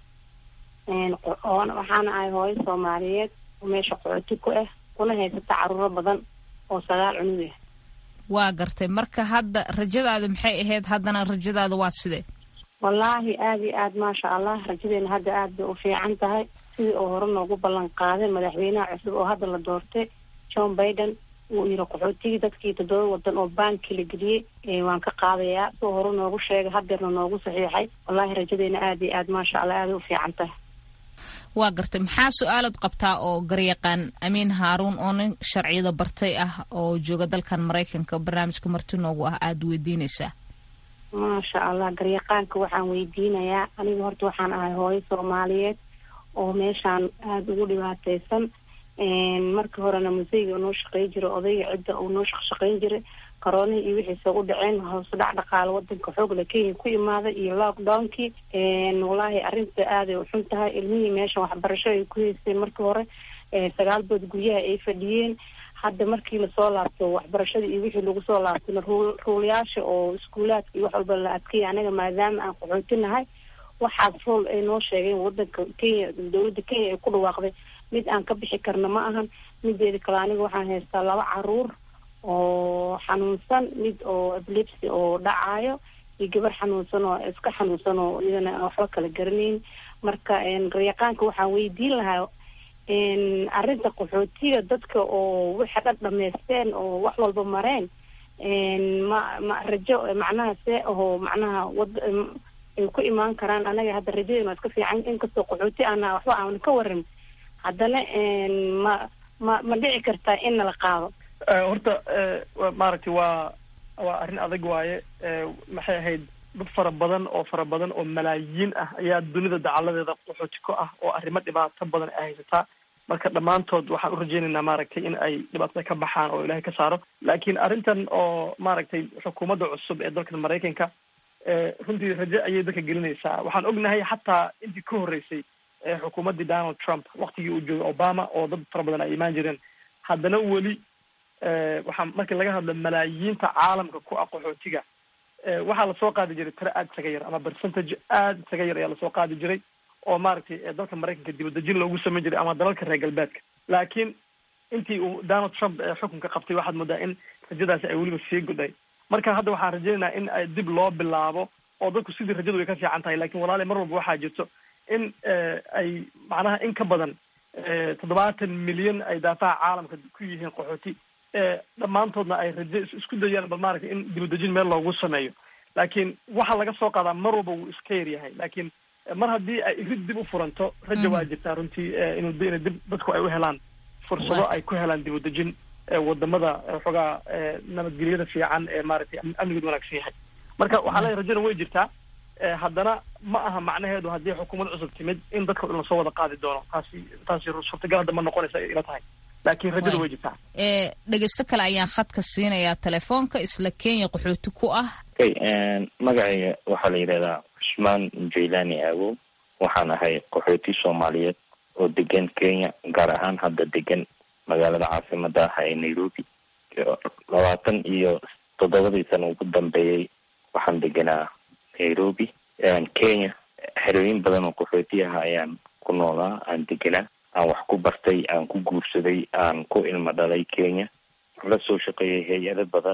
waxaana ahay hooyo soomaaliyeed oo meesha qaxooti ku ah kuna haysata caruuro badan oo sagaal cunug ah waa gartay marka hadda rajadaada maxay ahayd haddana rajadaada waa sidee wallaahi aada iyo aad maasha allah rajadeena hadda aad bay u fiican tahay sidii oo hore noogu ballan qaaday madaxweynaha cusub oo hadda la doortay john biden wuu yiri qaxootigii dadkii toddoba wadan oo baanki la geliyey waan ka qaadayaa sidoo hore noogu sheegay hadeerna noogu saxiixay wallaahi rajadeena aada iyo aad maasha allah aaday u fiican tahay waa gartay maxaa su-aalaad qabtaa oo garyaqaan amiin haaruun oo nin sharciyada bartay ah oo jooga dalkan maraykanka barnaamijka marti noogu ah aada weydiinaysaa maasha allah garyaqaanka waxaan weydiinayaa aniga horta waxaan ahay hooyo soomaaliyeed oo meeshaan aada ugu dhibaateysan markii horena museyga noo shaqeyn jiray odayga cidda uu noo shaqeyn jiray koroonihii iyo wixiisa u dhaceen hoos dhac dhaqaale wadanka xoogla kenya ku imaaday iyo lockdownkii wallaahi arrinta aaday u xun tahay ilmihii meeshan waxbarasho ay ku haysteen markii hore sagaal bood guryaha ay fadhiyeen hadda markii lasoo laabto waxbarashada iyo wixii lagu soo laabtona ruul ruulayaasha oo iskuulaadka iyo wax walba la adkeeya anaga maadaama aan qaxootinahay waxaas ruul ay noo sheegeen wadanka kenya dowladda kenya ay ku dhawaaqday mid aan ka bixi karna ma ahan mideeda kale aniga waxaan haystaa laba caruur oo xanuunsan mid oo eblipsy oo dhacayo iyo gabar xanuunsan oo iska xanuunsan oo iyadana waxba kala garanayn marka garyaqaanka waxaan weydiin lahaa arrinta qaxootiga dadka oo waxa dhan dhamaysteen oo wax walba mareen ma ma rajo macnaha see aho macnaha wad ay ku imaan karaan anaga hadda rajadeena waa iska fiican inkastoo qaxooti ana waxba aan ka waran haddana ma ma ma dhici kartaa in nala qaado horta maaragtay waa waa arrin adag waaye maxay ahayd dad fara badan oo fara badan oo malaayiin ah ayaa dunida dacaladeeda qaxooti ku ah oo arrimo dhibaato badan ay haysataa marka dhammaantood waxaan u rajeynaynaa maaragtay in ay dhibaatada ka baxaan oo ilaahay ka saaro laakiin arrintan oo maaragtay xukuumadda cusub ee dalkan maraykanka runtii rajo ayay dadka gelinaysaa waxaan ognahay xataa intii ka horreysay xukuumaddii donald trump waktigii uu joogay obama oo dad fara badan ay imaan jireen haddana weli waxaa markii laga hadlo malaayiinta caalamka ku ah qaxootiga waxaa lasoo qaadi jiray tiro aada isaga yar ama percentage aada isaga yar ayaa lasoo qaadi jiray oo maaragtay dalka maraykanka dibadejin loogu samayn jiray ama dalalka reer galbeedka laakiin intii uu donald trump xukunka qabtay waxaad moodaa in rajadaasi ay weliba sii gudhay marka hadda waxaan rajaynaynaa in ay dib loo bilaabo oo dadku sidii rajadu way ka fiican tahay lakin walaali mar walba waxaa jirto in ay macnaha in ka badan toddobaatan milyan ay daafaha caalamka ku yihiin qaxooti dhammaantoodna ay rajo isku dayaan bal maaragtay in dibadejin meel loogu sameeyo laakiin waxa laga soo qaadaa mar walba wuu iska yar yahay laakiin mar haddii ay rid dib u furanto rajo waa jirtaa runtii inu ina dib dadku ay u helaan fursado ay ku helaan dibadejin wadamada xoogaa nabadgelyada fiican ee maaragtay amnigeedu wanaagsan yahay marka waxaa leeyahy rajona way jirtaa haddana ma aha macnaheedu haddii xukuumad cusub timid in dadka dhan lasoo wada qaadi doono taasi taasi suurtagal hadda ma noqonaysa ila tahay laakiin rajada way jirtaa dhegeysto kale ayaan khadka siinayaa telefoonka isla kenya qaxooti ku ah okay magacayga waxaa la yidhahdaa cusmaan jailani aawow waxaan ahay qaxooti soomaaliyeed oo degan kenya gaar ahaan hadda degan magaalada caasimada ah ee nairobi labaatan iyo toddobadii sana ugu dambeeyey waxaan deganaa nairobi kenya xerooyin badan oo qaxooti ah ayaan ku noolaa aan deganaa aan wax ku bartay aan ku guursaday aan ku ilmo dhalay kenya la soo shaqeeyay hay-ado badan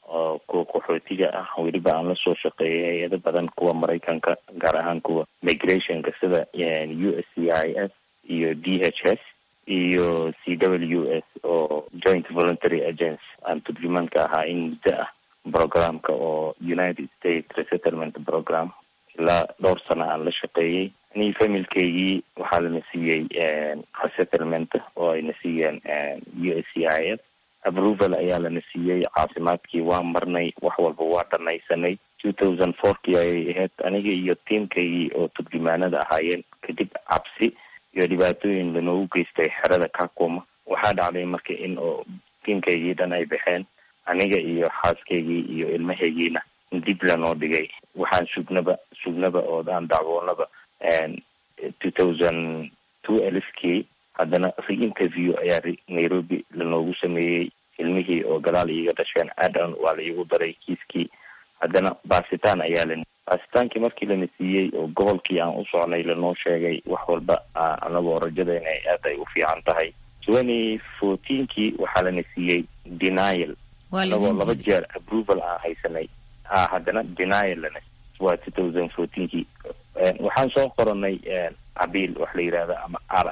oo kuwa qaxootiga ah weliba aan lasoo shaqeeyay hay-ado badan kuwa maraykanka gaar ahaan kuwa migrationka sida u s c i s iyo d h s iyo c w s oo joint voluntary agency aan turjumaanka ahaa in muddo ah programka oo united states resettlement program ilaa dhowr sano aan la shaqeeyey ani familkeygii waxaa lana siiyey resettlement oo ayna siiyeen u s c i s approval ayaa lana siiyey caafimaadkii waa marnay wax walba waa dhanaysanay two thousand fourkii ayay ahayd aniga iyo tiimkaygii oo turjumaanada ahaayeen kadib cabsi iyo dhibaatooyin lanoogu geystay xerada kakuma waxaa dhacday marka in oo tiimkaygii dhan ay baxeen aniga iyo xaaskaygii iyo ilmahaygiina dib lanoo dhigay waxaan sugnaba sugnaba oo aan dacwoonaba two thousand two elfkii haddana re-interview ayaa nairobi lanoogu sameeyey ilmihii oo gadaal iiga dhasheen adan waa la iigu daray kiiskii haddana baasitaan ayaa la baasitaankii markii lana siiyey oo gobolkii aan u socnay lanoo sheegay wax walba anagoo rajada inay aad ay u fiican tahay twenty fourteenkii waxaa lana siiyey denial anagoo laba jeer approval aan haysanay a haddana denial lana waa two thousand fourteenkii waxaan soo qoranay abiil wax la yidhahda ama r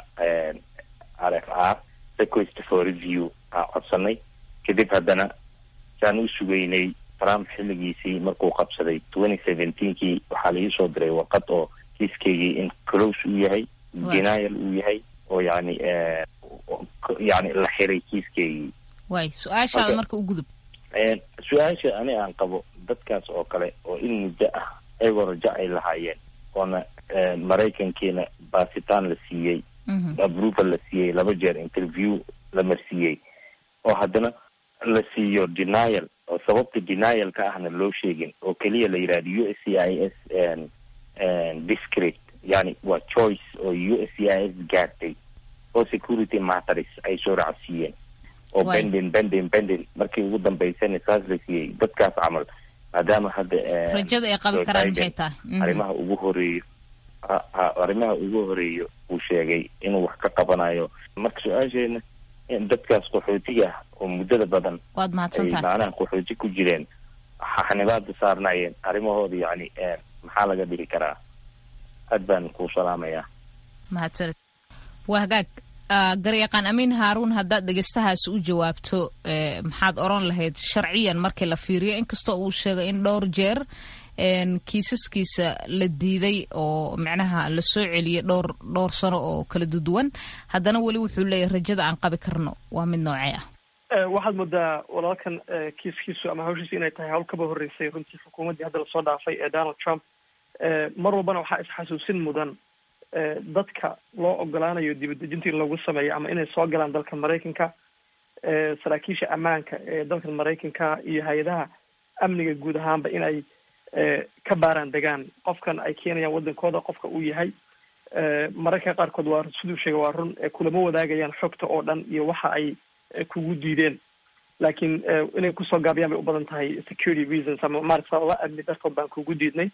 r f r request for review aan codsanay kadib haddana saan u sugeynay trump xilligiisii markuu qabsaday twenty seventeenkii waxaa la iisoo diray warqad oo kiiskeygii in close uu yahay denial uu yahay oo yani yani la xiray kiiskeygii way su-aashaada marka u gudub su-aasha ani aan qabo dadkaas oo kale oo in muddo ah ayagoo rajo ay lahaayeen oona maraykankiina baasitaan la siiyey approval la siiyey laba jeer interview la marsiiyey oo haddana la siiyo denial oo sababta denialka ahna loo sheegin oo keliya la yidhahdo u s c i s discret yani waa choice oo u s c i s gaartay oo security matters ay soo raacsiiyeen oo bendin bendin bendin markii ugu dambeysana saas la siiyey dadkaas camal maadaama hadda rajada ay qabi karaan maxay tahay arrimaha ugu horeeyo arrimaha ugu horeeyo uu sheegay inuu wax ka qabanayo marka su-aasheena dadkaas qaxootiga ah oo muddada badan waad mahadsan ay tahay macnaha qaxooti ku jireen xanibaada saarnaayeen arrimahooda yani maxaa laga dhigi karaa aad baan kuu salaamayaa mahadsanid waa hagaag garyaqaan amiin haaruun haddaad dhegeystahaasi u jawaabto maxaad oran lahayd sharciyan markii la fiiriyo inkastoo uu sheegay in dhowr jeer kiisaskiisa la diiday oo micnaha la soo celiyay dhowr dhowr sano oo kala duduwan haddana weli wuxuu leeyahay rajada aan qabi karno waa mid noocee ah waxaad moodaa walaalkan kiiskiisu ama hawshiisu inay tahay hawl kaba horreysay runtii xukuumaddii hadda lasoo dhaafay ee donald trump mar walbana waxaa isxasuusin mudan dadka loo ogolaanayo dibadejinta in lagu sameeyo ama inay soo galaan dalka maraykanka saraakiisha ammaanka ee dalka maraykanka iyo hay-adaha amniga guud ahaanba inay ka baaraan degaan qofkan ay keenayaan wadankooda qofka uu yahay mararka qaarkood waa siduu sheegay waa run kulama wadaagayaan xogta oo dhan iyo waxa ay kugu diideen laakiin inay kusoo gaabiyaan bay u badan tahay security reasons ama maarata sababa amni dartood baan kugu diidnay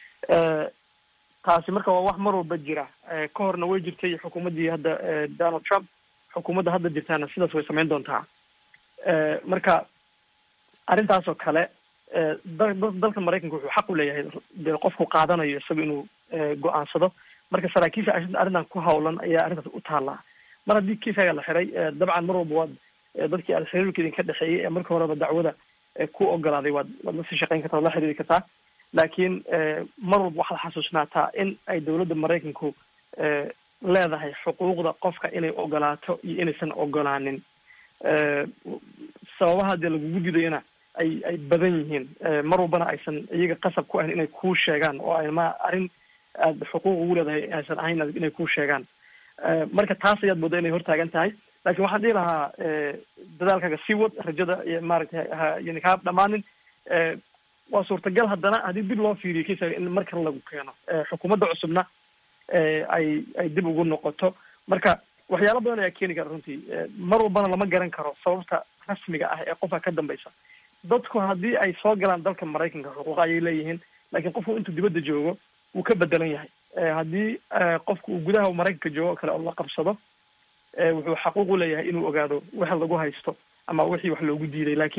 taasi marka waa wax mar walba jira ka horna way jirtay xukuumaddii hadda donald trump xukuumadda hadda jirtaana sidaas way samayn doontaa marka arrintaas oo kale dalka maraykanka wuxuu xaq u leeyahay de qofku qaadanayo isaga inuu go-aansado marka saraakiisha arrintan ku hawlan ayaa arrintaas u taallaa mar haddii kiiskaaga la xiray dabcan mar walba waad dadkii aad xiriirka idinka dhexeeyey ee marka horeba dacwada ku ogolaaday waad waad la sii shaqeyn kartaa waad la xiriiri kartaa laakiin mar walba waxaad xasuusnaataa in ay dowladda maraykanku leedahay xuquuqda qofka inay ogolaato iyo inaysan ogolaanin sababaha dee lagugu didayana ay ay badan yihiin mar walbana aysan iyaga qasab ku ahayn inay kuu sheegaan oo ay ma arrin aada xuquuq ugu leedahay aysan ahayn inay kuu sheegaan marka taas ayaad moodaa inay hortaagan tahay laakiin waxaan dhihi lahaa dadaalkaaga sii wad rajada maaragtay yani kaa dhamaanin waa suurtagal haddana haddii dib loo fiiriyo kiisaga in mar kale lagu keeno xukuumadda cusubna ay ay dib ugu noqoto marka waxyaalo badan ayaa keeni kara runtii mar walbana lama garan karo sababta rasmiga ah ee qofka ka dambeysa dadku haddii ay soo galaan dalka maraykanka xuquuqa ayay leeyihiin laakiin qofku intuu dibadda joogo wuu ka bedelan yahay haddii qofku uu gudaha maraykanka joogo kale oo la qabsado wuxuu xaquuq u leeyahay inuu ogaado waxa lagu haysto ama wixii wax loogu diiday laakiin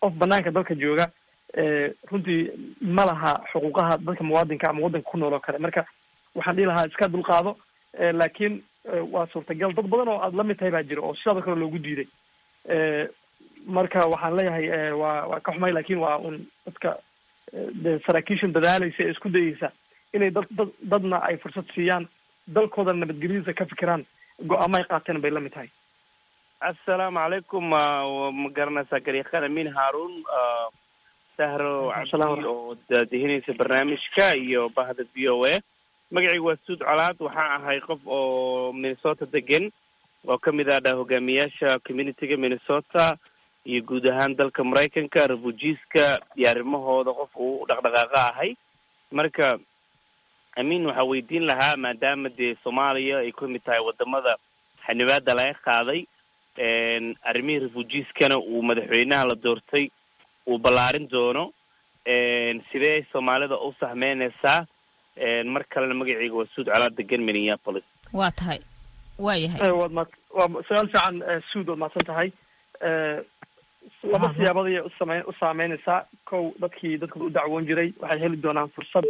qof banaanka dalka jooga runtii ma laha xuquuqaha dadka muwaadinka ama waddanka ku nool oo kale marka waxaan dhihi lahaa iska dulqaado laakiin waa suurtagal dad badan oo aada la mid tahay baa jira oo sidaado kale loogu diiday marka waxaan leeyahay waa waa ka xumay lakin waa un dadka de saraakiishan dadaalaysa ee isku dayeysa inay dad dad dadna ay fursad siiyaan dalkooda nabadgelyadiisa ka fikiraan go-aamo ay qaateen bay la mid tahay assalaamu calaykum ma garanaysaa garyaqaan amin haarun sahro cabdi oo daadihinaysa barnaamijka iyo bahda v o a magacaygu waa suud colaad waxaan ahay qof oo minnesota degan oo kamid ah dha hogaamiyaasha communityga minnesota iyo guud ahaan dalka maraykanka refugiiska iyo arrimahooda qof uu dhaqdhaqaaqa ahay marka amin waxaa weydiin lahaa maadaama dee soomaaliya ay kamid tahay wadamada xanibaada laga qaaday arrimihii refugiiskana uu madaxweynaha la doortay uu ballaarin doono sidee soomaalida u sahmeyneysaa mar kalena magaceyga waa suud calaa degan minneapolis waa tahay waa yahay waad ma waa su-aal fiican suud waad mahadsan tahay laba siyaabood ayay usame u saameyneysaa kow dadkii dadkooda u dacwoon jiray waxay heli doonaan fursad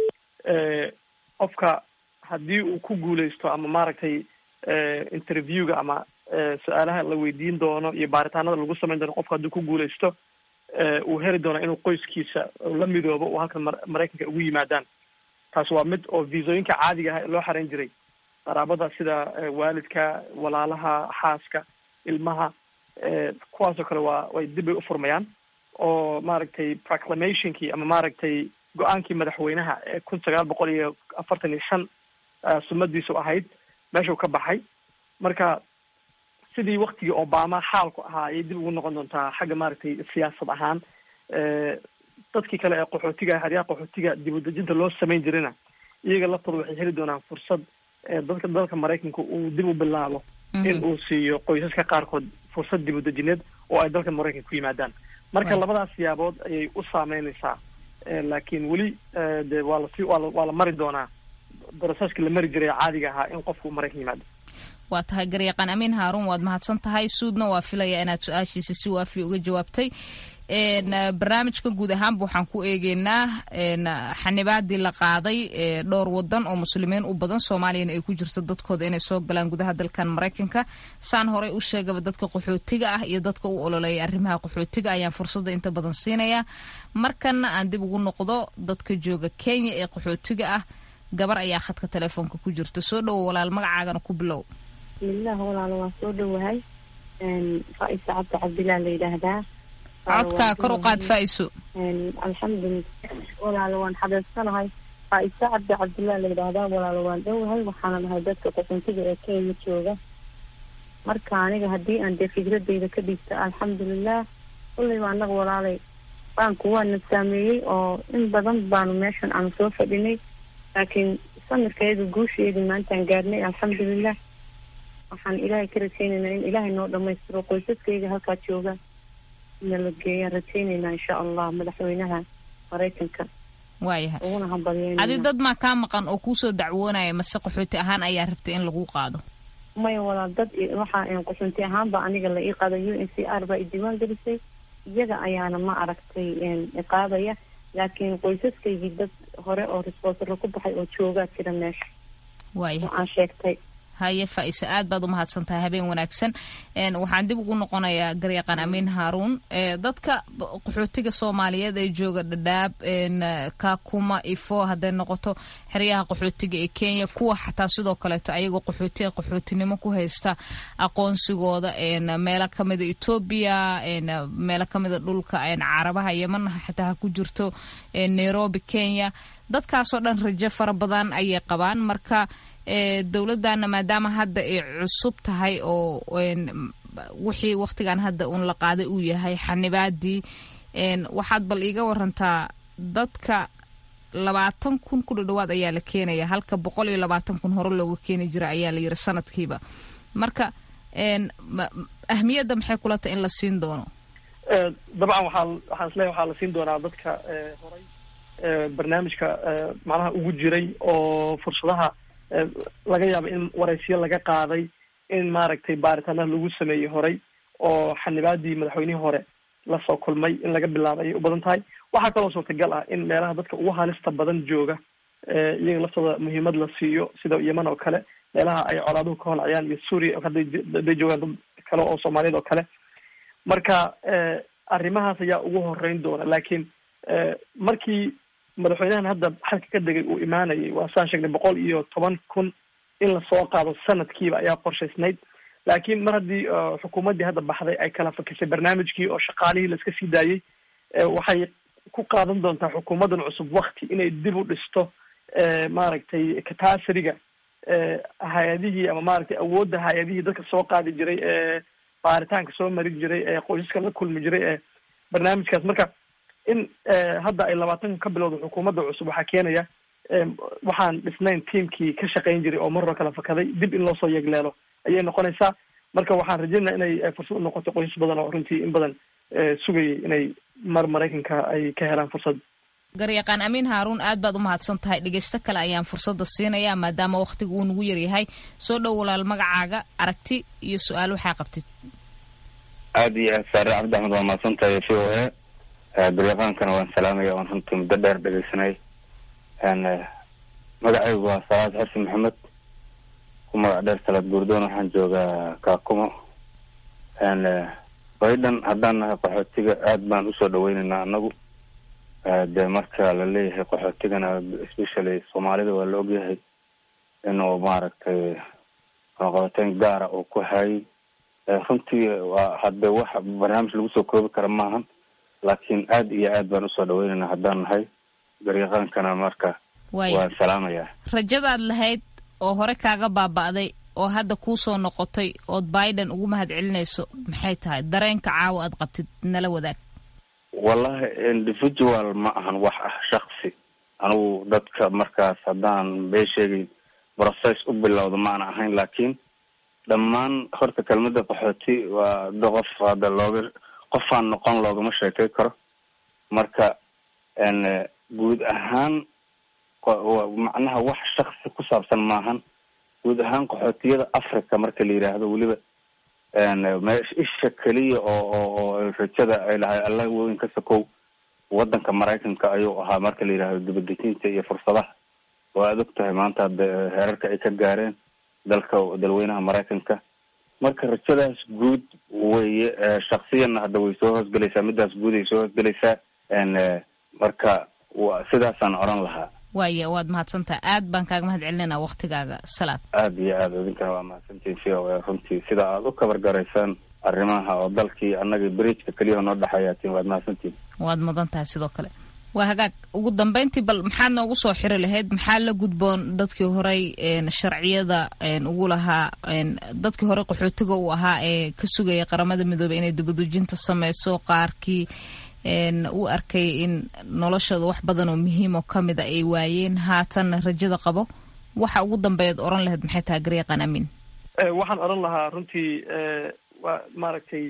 qofka haddii uu ku guuleysto ama maaragtay interviewga ama su-aalaha la weydiin doono iyo baaritaanada lagu sameyn doono qofka haddii ku guuleysto uu heli doono inuu qoyskiisa la midoobo uu halkan mar maraykanka ugu yimaadaan taas waa mid oo viisooyinka caadiga ah ee loo xareyn jiray qaraabada sida waalidka walaalaha xaaska ilmaha kuwaasoo kale waa way dib bay ufurmayaan oo maaragtay proclamationkii ama maaragtay go-aankii madaxweynaha ee kun sagaal boqol iyo afartan iyo shan sumadiisu ahayd meeshuu ka baxay marka sidii waktigii obama xaalku ahaa ayay dib ugu noqon doontaa xagga maaragtay siyaasad ahaan dadkii kale ee qaxootiga xeryaha qaxootiga dib u dejinta loo samayn jirina iyaga laftooda waxay heli doonaan fursad dadka dalka maraykanka uu dib u bilaabo in uu siiyo qoysaska qaarkood fursad dib u dejineed oo ay dalka maraykanka ku yimaadaan marka labadaas siyaabood ayay u saameyneysaa laakiin weli de waa lasi waa waa la mari doonaa broseski la mari jiray caadiga ahaa in qofku maraykan yimaado waa tahay garyaqaan amiin haaruun waad mahadsan tahay suudna waa filaya inaad su-aashiisa si waafi uga jawaabtay barnaamijka guud ahaanba waxaan ku eegeynaa xanibaadii la qaaday dhowr wadan oo muslimiin u badan soomaaliyana ay ku jirto dadkooda inay soo galaan gudaha dalkan maraykanka saan horey u sheegaba dadka qaxootiga ah iyo dadka u ololeeya arrimaha qaxootiga ayaan fursadda inta badan siinaya markana aan dib ugu noqdo dadka jooga kenya ee qaxootiga ah gabar ayaa khadka telefoonka ku jirta soo dhowo walaal magacaagana ku bilow bismillaah walaalo waa soo dhowahay faaisa cabdi cabdillah la yidhaahdaa codkaa kor u qaad faa'iso alxamdulilah walaalo waan xabeebsanahay faaisa cabdi cabdillah la yidhaahdaa walaalo waan dhowahay waxaana nahay dadka qaxoontiga ee kenya jooga marka aniga haddii aan dee fikradeyda ka dhiibta alxamdulilah kulleyba annaga walaalay baanku waana saameeyey oo in badan baanu meeshan aanu soo fadhinay laakiin sanadkeedu guusheedu maantaan gaarnay alxamdulilah waxaan ilaahay ka rajaynaynaa in ilaahay noo dhamaystiro qoysaskayga halkaa jooga nala geeyaan rajaynaynaa insha allah madaxweynaha maraykanka waayahay uguna hambalyeynayna adi dad maa kaa maqan oo kuusoo dacwoonaya mase qaxooti ahaan ayaa rabtay in lagu qaado maya walaal dad waxaa qaxoonti ahaanba aniga la ii qaada u n c r baa i diiwaan gelisay iyaga ayaana ma aragtay iqaadaya laakiin qoysaskaygii dad hore oo responsorla ku baxay oo joogaa jira meesha waaya oo aan sheegtay haye faa'iise aad baad u mahadsan tahay habeen wanaagsan waxaan dib ugu noqonayaa garyaqaan amiin haaruun dadka qaxootiga soomaaliyeed ee jooga dhadhaab kakuma ifo hadday noqoto xeryaha qaxootiga ee kenya kuwa xataa sidoo kaleeto ayagoo qaxootiga qaxootinimo ku haysta aqoonsigooda meelo kamida etoobiya meelo kamida dhulka carabaha yeman xataa ha ku jirto nairobi kenya dadkaasoo dhan rajo fara badan ayay qabaan marka dowladana maadaama hadda ay cusub tahay oo wixii waktigan hadda uun la qaaday uu yahay xanibaadii waxaad bal iiga warantaa dadka labaatan kun ku dhadhawaad ayaa la keenaya halka boqol iyo labaatan kun hore looga keeni jira ayaa la yiri sanadkiiba marka ahmiyadda maxay kula tahay in la siin doono dabcan waxaa waxaan isleeyahay waxaa la siin doonaa dadka horay barnaamijka macnaha ugu jiray oo fursadaha laga yaabo in waraysiyo laga qaaday in maaragtay baaritaanaha lagu sameeyey horay oo xanibaadii madaxweynihii hore lasoo kulmay in laga bilaabo ayay u badan tahay waxaa kaloo suurtagal ah in meelaha dadka ugu halista badan jooga iyaga laftooda muhiimad la siiyo sida yeman oo kale meelaha ay colaaduhu ka holcayaan iyo suuriya hadday hadday joogaan dad kale oo soomaaliyeed oo kale marka arrimahaas ayaa ugu horeyn doona laakiin markii madaxweynahan hadda xalka ka degay uu imaanayay waa saan sheegnay boqol iyo toban kun in lasoo qaado sanadkiiba ayaa qorshaysnayd laakiin mar haddii xukuumaddii hadda baxday ay kala fakisay barnaamijkii oo shaqaalihii laiska sii daayey waxay ku qaadan doontaa xukuumaddan cusub wakti inay dib u dhisto maaragtay katasriga hay-adihii ama maaragtay awoodda hay-adihii dadka soo qaadi jiray ee baaritaanka soo mari jiray ee qoysaska la kulmi jiray ee barnaamijkaas marka in hadda ay labaatan ka bilowda xukuumadda cusub waxaa keenaya waxaan dhisnayn tiamkii ka shaqayn jiray oo mar hore kala fakaday dib in loosoo yeegleelo ayay noqonaysaa marka waxaan rajeynaa inay fursad u noqoto qoysas badan oo runtii in badan sugayay inay mar maraykanka ay ka helaan fursad garyaqaan amiin haaruun aad baad u mahadsan tahay dhegeysto kale ayaan fursadda siinayaa maadaama wakhtigu uu nagu yaryahay soo dhow walaal magacaaga aragti iyo su-aal waxaa qabtid aad iyo aad saare cabdi axmed waa mahadsan tahay v o a garyaqaankana waan salaamaya waan runtii muddo dheer dhegeysanay magacaygu waa salaad xasan maxamed ku magac dheer salaad guurdoon waxaan joogaa kaakumo baydhan haddaan nahay qaxootiga aad baan usoo dhaweynaynaa anagu de marka la leeyahay qaxootigana especially soomaalida waa la ogyahay inuu maaragtay qabateyn gaara uu ku hayay runtii waa hadde wax barnaamij lagu soo koobi kara maahan laakiin aad iyo aad baan usoo dhaweynaynaa haddaan nahay garyaqaankana marka waan salaamayaa rajadaad lahayd oo hore kaaga baaba'day oo hadda kuu soo noqotay ood biden ugu mahad celinayso maxay tahay dareenka caawa aad qabtid nala wadaag wallahi individual ma ahan wax ah shaksi anigu dadka markaas haddaan bee sheegayn process u bilowda maana ahayn laakiin dhammaan horta kelmada qaxooti waa da qof hadda looga qofaan noqon loogama sheekay karo marka guud ahaan macnaha wax shaksi ku saabsan maahan guud ahaan qaxootiyada africa marka la yidhaahdo weliba meesha isha keliya oo oo oo rajada ay lahay alla weyn ka sakow wadanka maraykanka ayuu ahaa marka la yidhahdo dibadejinta iyo fursadaha oo aad og tahay maanta hadda heerarka ay ka gaareen dalka dalweynaha maraykanka marka rajadaas guud weye shaksiyanna hadda way soo hoosgelaysaa midaas guud ay soo hoosgelaysaa marka wa sidaasaan odhan lahaa waaya waad mahadsantaha aad baan kaaga mahad celinayna waktigaaga salaad aad iyo aad idinkana waa mahadsantiin v o a runtii sida aad u kabar garaysaan arrimaha oo dalkii annaga bridgeka keliyaha noo dhexayaatiin waad mahadsantiin waad mudan tahay sidoo kale waa hagaag ugu dambeyntii bal maxaad noogu soo xiri lahayd maxaa la gudboon dadkii horey sharciyada ugu lahaa dadkii horey qaxootiga uu ahaa ee ka sugaya qaramada midoobey inay dibadujinta sameyso qaarkii u arkay in noloshooda wax badan oo muhiim oo kamid a ay waayeen haatanna rajada qabo waxa ugu dambeeyaad oran lahayd maxay tahay garyaqan amin waxaan odhan lahaa runtii waa maaragtay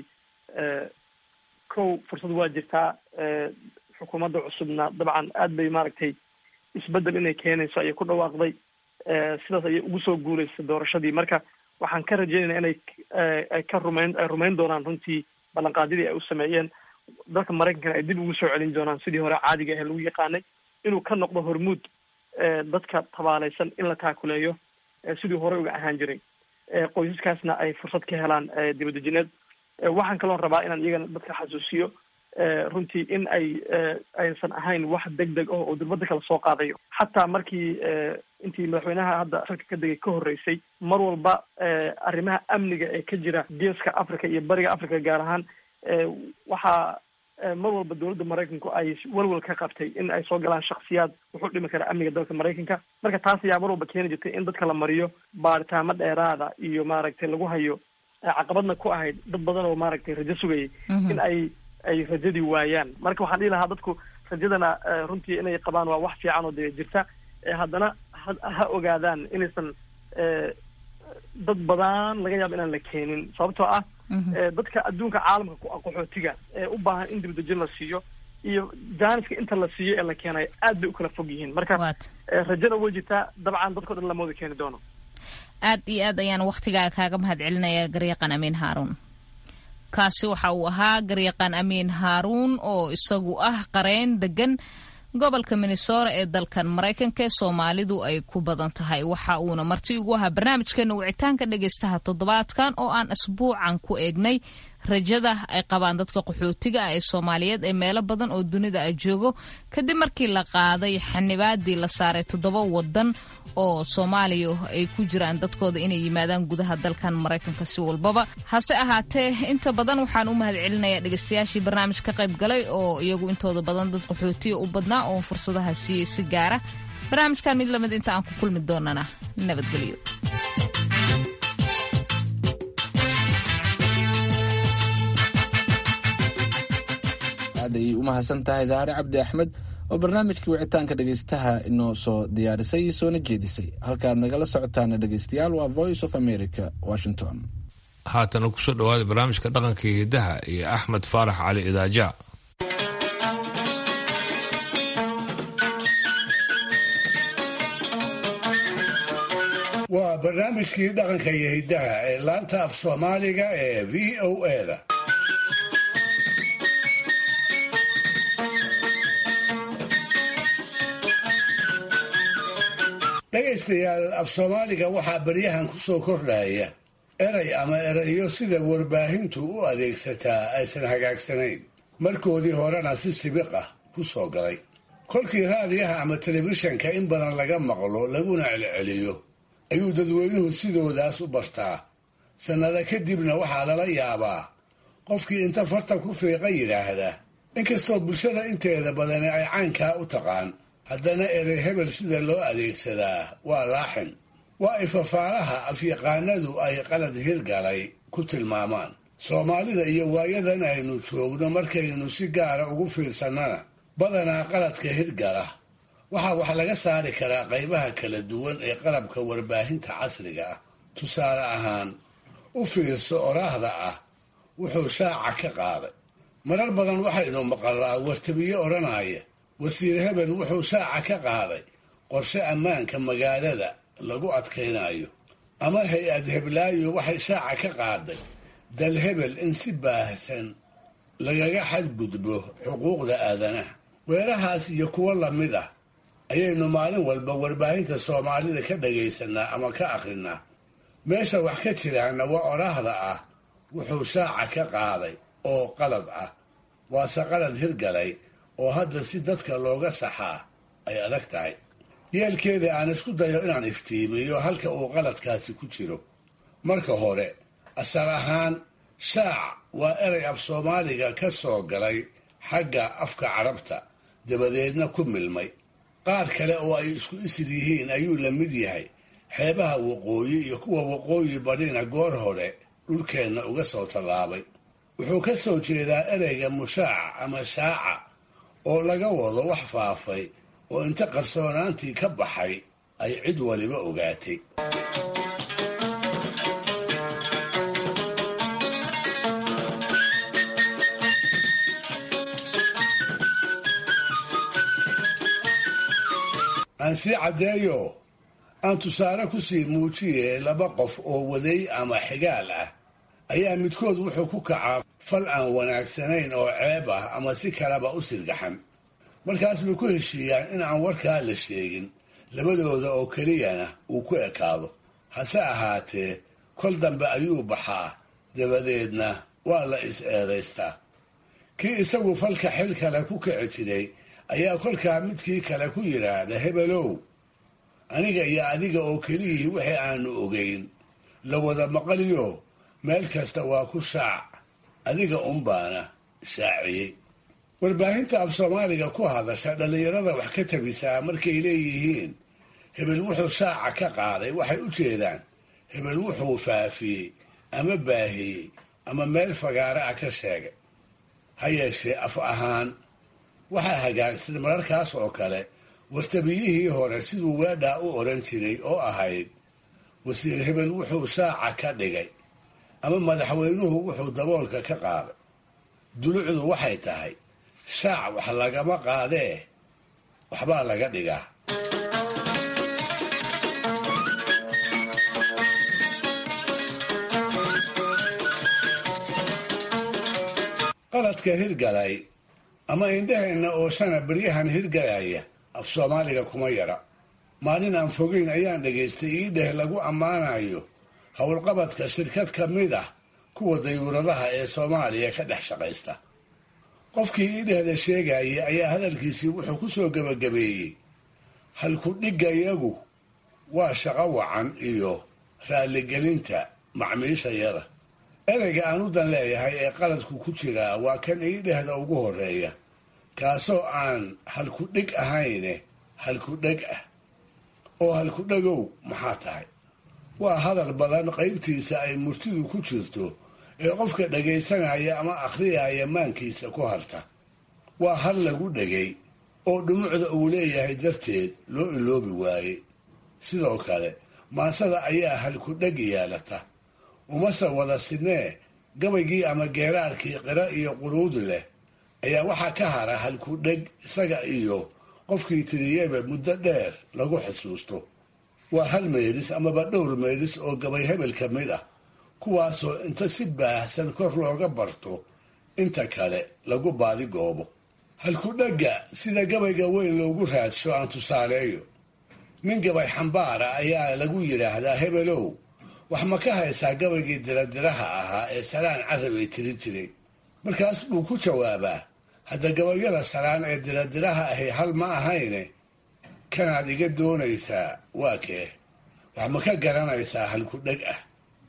kow fursad waa jirtaa xukuumadda cusubna dabcan aad bay maaragtay isbedel inay keenayso ayay ku dhawaaqday sidaas ayay ugu soo guuleysay doorashadii marka waxaan ka rajeynayna inay ay ka rumayn ay rumayn doonaan runtii ballanqaadyadii ay u sameeyeen dalka maraykankana ay dib ugu soo celin doonaan sidii hore caadiga ahe lagu yaqaanay inuu ka noqdo hormuud dadka tabaalaysan in la taakuleeyo sidii hore uga ahaan jiray qoysaskaasna ay fursad ka helaan dibadejineed waxaan kaloon rabaa inaan iyagana dadka xasuusiyo runtii in ay aysan ahayn wax deg deg oh oo durbada kala soo qaadayo xataa markii intii madaxweynaha hadda salka ka degay ka horreysay mar walba arrimaha amniga ee ka jira geeska africa iyo bariga africa gaar ahaan waxaa mar walba dowladda maraykanku ay walwal ka qabtay in ay soo galaan shaksiyaad wuxuu dhimi kara amniga dalka maraykanka marka taas ayaa mar walba keeni jirtay in dadka la mariyo baaritaamo dheeraada iyo maaragtay lagu hayo caqabadna ku ahayd dad badan oo maaragtay rajo sugayay in ay ay rajadii waayaan marka waxaan dhihi lahaa dadku rajadana runtii inay qabaan waa wax fiican oo dee jirta haddana ha ha ogaadaan inaysan dad badan laga yaabo inaan la keenin sababtoo ah dadka adduunka caalamka ku ah qaxootiga ee u baahan in dibadejin la siiyo iyo jaaniska inta la siiyo ee la keenayo aad bay u kala fog yihiin marka rajada way jirtaa dabcan dadkao dhan lama wada keeni doono aad iyo aad ayaan waktigaaga kaaga mahad celinayaa garyaqan amiin haaruun kaasi waxa uu ahaa garyaqaan amiin haaruun oo isagu ah qareen degan gobolka minnesota ee dalkan maraykanka ee soomaalidu ay ku badan tahay waxa uuna marti ugu ahaa barnaamijkeena wicitaanka dhegaystaha toddobaadkan oo aan asbuucan ku eegnay rajada ay qabaan dadka qaxootiga ah ee soomaaliyeed ee meelo badan oo dunida a joogo kadib markii la qaaday xanibaadii la saaray toddoba wadan oo soomaaliya ay ku jiraan dadkooda inay yimaadaan gudaha dalkan maraykanka si walbaba hase ahaatee inta badan waxaan u mahad celinayaa dhegaystayaashii barnaamij ka qayb galay oo iyagu intooda badan dad qaxootiya u badnaa oo fursadaha siiyey si gaara barnaamijkan mid lamid inta aan ku kulmi doonana nabadgelyo aad ayay u mahadsan tahay zahre cabdi axmed oo barnaamijkii wicitaanka dhegaystaha inoo soo diyaarisay soona jeedisay halkaaad nagala socotaana dhegaystayaal waa voice of america washington haatana kusoo dhawaada barnaamijka dhaqanka iyo hidaha iyo axmed faarax cali idaaja waa barnaamijkii dhaqanka iyo hiddaha ee laanta af soomaaliga ee v o eda dhegaystayaal af soomaaliga waxaa baryahan ku soo kordhaya eray ama erayo sida warbaahintu u adeegsataa aysan hagaagsanayn markoodii horena si sibiq ah ku soo galay kolkii raadiyaha ama telefishanka in badan laga maqlo laguna celceliyo ayuu dadweynuhu sidoodaas u bartaa sannado kadibna waxaa lala yaabaa qofkii inta farta ku fiiqa yidhaahda inkastoo bulshada inteeda badani ay caynkaa u taqaan haddana erey hebel sida loo adeegsadaa waa laaxin waa ifafaalaha afyaqaanadu ay qalad hirgalay ku tilmaamaan soomaalida iyo waayadan aynu joogno markaynu si gaara ugu fiirsannana badanaa qaladka hirgala waxaa wax laga saari karaa qaybaha kala duwan ee qalabka warbaahinta casriga ah tusaale ahaan u fiirso oraahda ah wuxuu shaaca ka qaaday marar badan waxaynu maqalaa wartabiye odhanaya wasiir hebel wuxuu shaaca ka qaaday qorshe ammaanka magaalada lagu adkaynayo ama hay-ad heblaayo waxay shaaca ka qaaday dal hebel in si baahsan lagaga xadgudbo xuquuqda aadanaha weerahaas iyo kuwo lamid ah ayaynu maalin walba warbaahinta soomaalida ka dhagaysanaa ama ka akhrinaa meesha wax ka jiraana waa oraahda ah wuxuu shaaca ka qaaday oo qalad ah waase qalad hirgalay oo hadda si dadka looga saxaa ay adag tahay yeelkeeda aan isku dayo inaan iftiimiyo halka uu qaladkaasi ku jiro marka hore asal ahaan shaac waa erey af soomaaliga ka soo galay xagga afka carabta dabadeedna ku milmay qaar kale oo ay isku isir yihiin ayuu la mid yahay xeebaha waqooyi iyo kuwa waqooyi badhina goor hore dhulkeenna uga soo tallaabay wuxuu ka soo jeedaa ereyga mushaaca ama shaaca oo laga wado wax faafay oo inta qarsoonaantii ka baxay ay cid waliba ogaatay aan sii caddeeyo aan tusaale ku sii muujiye laba qof oo waday ama xigaal ah ayaa midkood wuxuu ku kacaa fal aan wanaagsanayn oo ceeb ah ama si kaleba u sirgaxan markaas bay ku heshiiyaan in aan warkaa la sheegin labadooda oo keliyana uu ku ekaado hase ahaatee kol dambe ayuu baxaa dabadeedna waa la is-eedaystaa kii isagu falka xil kale ku kici jiray ayaa kolkaa midkii kale ku yidhaahda hebelow aniga iyo adiga oo keliyii wixii aanu ogeyn la wada maqaliyo meel kasta waa ku shaac adiga unbaana shaaciyey warbaahinta af soomaaliga ku hadasha dhallinyarada wax ka tabisaa markay leeyihiin hebel wuxuu shaaca ka qaaday waxay u jeedaan hebel wuxuu faafiyey ama baahiyey ama meel fagaare ah ka sheegay ha yeeshee af ahaan waxaa hagaagsan mararkaas oo kale wartabiyihii hore siduu weedhaa u odhan jiray oo ahayd wasiir hebel wuxuu shaaca ka dhigay ama madaxweynuhu wuxuu daboolka ka qaaday dulucdu waxay tahay shaac wax lagama qaadee waxbaa laga dhigaa qaladka hirgalay ama indhaheenna ooshana beryahan hirgalaya af soomaaliga kuma yara maalin aan fogeyn ayaan dhegaystay iidheh lagu ammaanayo howlqabadka shirkad ka mid ah kuwa dayuuradaha ee soomaaliya ka dhex shaqaysta qofkii iidhehda sheegayay ayaa hadalkiisii wuxuu ku soo gebagabeeyey halku-dhigayagu waa shaqo wacan iyo raalligelinta macmiishayada ereyga aan u dan leeyahay ee qaladku ku jiraa waa kan iidhehda ugu horeeya kaasoo aan halku-dhig ahayne halku-dheg ah oo halku-dhegow maxaa tahay waa hadal badan qaybtiisa ay murtidu ku jirto ee qofka dhagaysanaya ama akhriyaya maankiisa ku harta waa hal lagu dhegay oo dhumucda uu leeyahay darteed loo iloobi waaye sidoo kale maansada ayaa halku-dheg yeelata umase wada sidnee gabaygii ama geeraarkii qira iyo quruud leh ayaa waxaa ka hara halku-dheg isaga iyo qofkii tiriyeba muddo dheer lagu xusuusto waa hal meydhis amaba dhowr meydhis oo gabay hebel ka mid ah kuwaasoo inta si baahsan kor looga barto inta kale lagu baadi goobo halku-dhegga sida gabayga weyn loogu raadsho aan tusaaleeyo nin gabay xambaara ayaa lagu yidhaahdaa hebelow wax ma ka haysaa gabaygii diradiraha ahaa ee saraan carabay tiri jiray markaas buu ku jawaabaa hadda gabayada saraan ee diradiraha ahi hal ma ahayne kanaad iga doonaysaa waa kee wax ma ka garanaysaa halku-dheg ah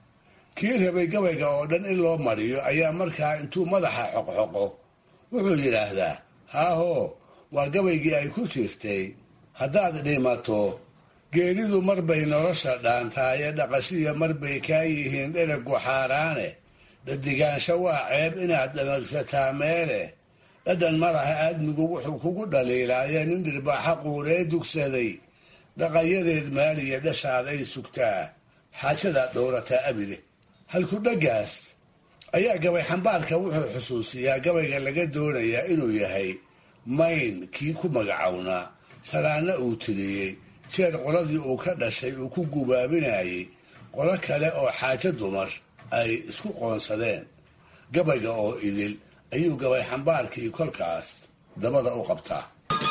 kii rabay gabayga oo dhan in loo mariyo ayaa markaa intuu madaxa xoqxoqo wuxuu yidhaahdaa haahoo waa gabaygii ay ku jirtay haddaad dhimato geeridu marbay nolosha dhaantaaye dhaqashiya marbay kaa yihiin dheragu xaaraane dhadigaansho waa ceeb inaad dhamagsataa meele dhadhan madaha aadmigu wuxuu kugu dhaliilaaye nin dhirbaaxa quuree dugsaday dhaqayadeed maaliya dhashaaday sugtaa xaajadaad dhowrataa abide halku-dheggaas ayaa gabay xambaarka wuxuu xusuusiyaa gabayga laga doonayaa inuu yahay mayn kii ku magacownaa saraanna uu tiriyey jeer qoladii uu ka dhashay uu ku gubaabinayay qolo kale oo xaajo dumar ay isku qoonsadeen gabayga oo idil ayuu gabay xambaarkii kolkaas dabada u qabtaa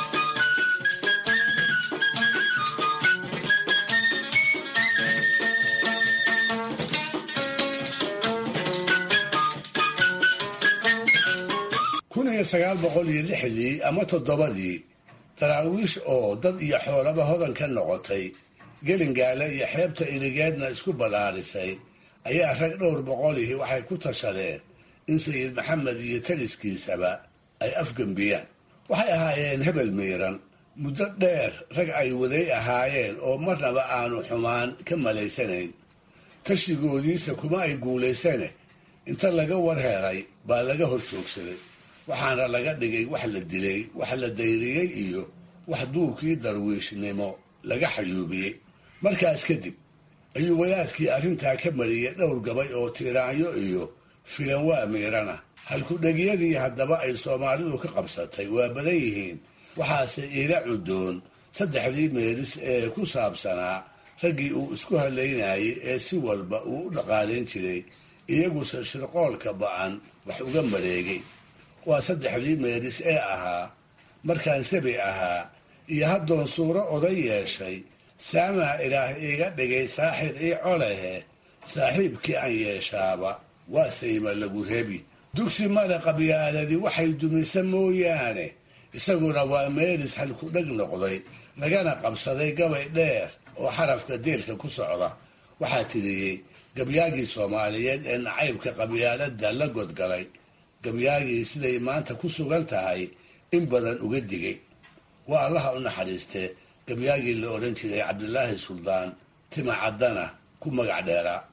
kun iyo sagaal boqol iyo lixdii ama toddobadii daraawiish oo dad iyo xoolaba hodan ka noqotay gelingaale iyo xeebta iligeedna isku ballaarisay ayaa rag dhowr boqolihii waxay ku tashadeen in sayid maxamed iyo taliskiisaba ay afgembiyaan waxay ahaayeen hebel miiran muddo dheer rag ay waday ahaayeen oo marnaba aanu xumaan ka malaysanayn tashigoodiisa kuma ay guulaysane inta laga warheeray baa laga hor joogsaday waxaana laga dhigay wax la dilay wax la dayriyey iyo wax duurkii darwiishnimo laga xayuubiyey markaas kadib ayuu wadaadkii arrintaa ka mariyey dhowr gabay oo tiiraanyo iyo filan waa miirana halku-dhegyadii haddaba ay soomaalidu ka qabsatay waa badan yihiin waxaase iila cudoon saddexdii meelis ee ku saabsanaa raggii uu isku halaynayay ee si walba uu u dhaqaalayn jiray iyaguse shirqoolka ba-an wax uga mareegay waa saddexdii meelis ee ahaa markaan sabi ahaa iyo haddoon suuro oday yeeshay saamaa ilaah iiga dhigay saaxir ii colehe saaxiibkii aan yeeshaaba waa sayma lagu rebi dugsi male qabyaaladii waxay dumisa mooyaane isaguna waa meelis halku-dheg noqday lagana qabsaday gabay dheer oo xarafka deelka ku socda waxaa tiriyey gabyaagii soomaaliyeed ee nacaybka qabyaaladda la godgalay gabyaagii siday maanta ku sugan tahay in badan uga digay waa allaha u naxariistee gabyaagii la odhan jiray cabdilaahi suldaan tima caddana ku magac dheeraa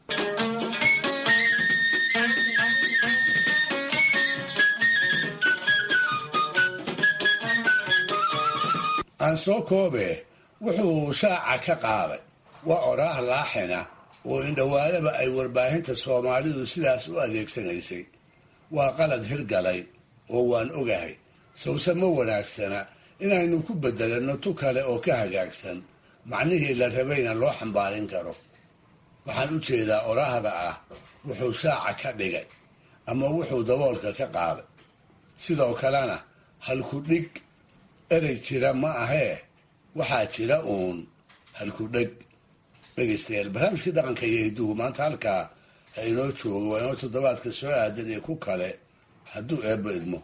aan soo koobe wuxuu shaaca ka qaaday waa oraah laaxina oo indhawaalaba ay warbaahinta soomaalidu sidaas u adeegsanaysay waa qalad hirgalay oo waan ogahay sawse ma wanaagsana inaynu ku bedelanno tu kale oo ka hagaagsan macnihii la rabayna loo xambaarin karo waxaan u jeedaa oraahda ah wuxuu shaaca ka dhigay ama wuxuu daboolka ka qaaday sidoo kalena halku dhig erey jira ma ahee waxaa jira uun halku dheg dhegaystayaal barnaamijkii dhaqanka iyo hidduhu maanta halkaa ha inoo joogo waa inoo toddobaadka soo aadan iyo ku kale hadduu eebba idmo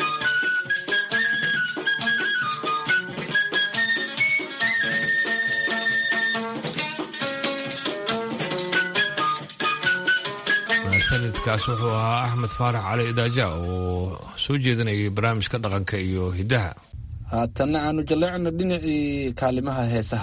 sanadkaas wuxuu ahaa axmed faarax cali idaaja oo soo jeedinayay barnaamijka dhaqanka iyo hiddaha haatanna aanu jalleecno dhinacii kaalimaha heesaha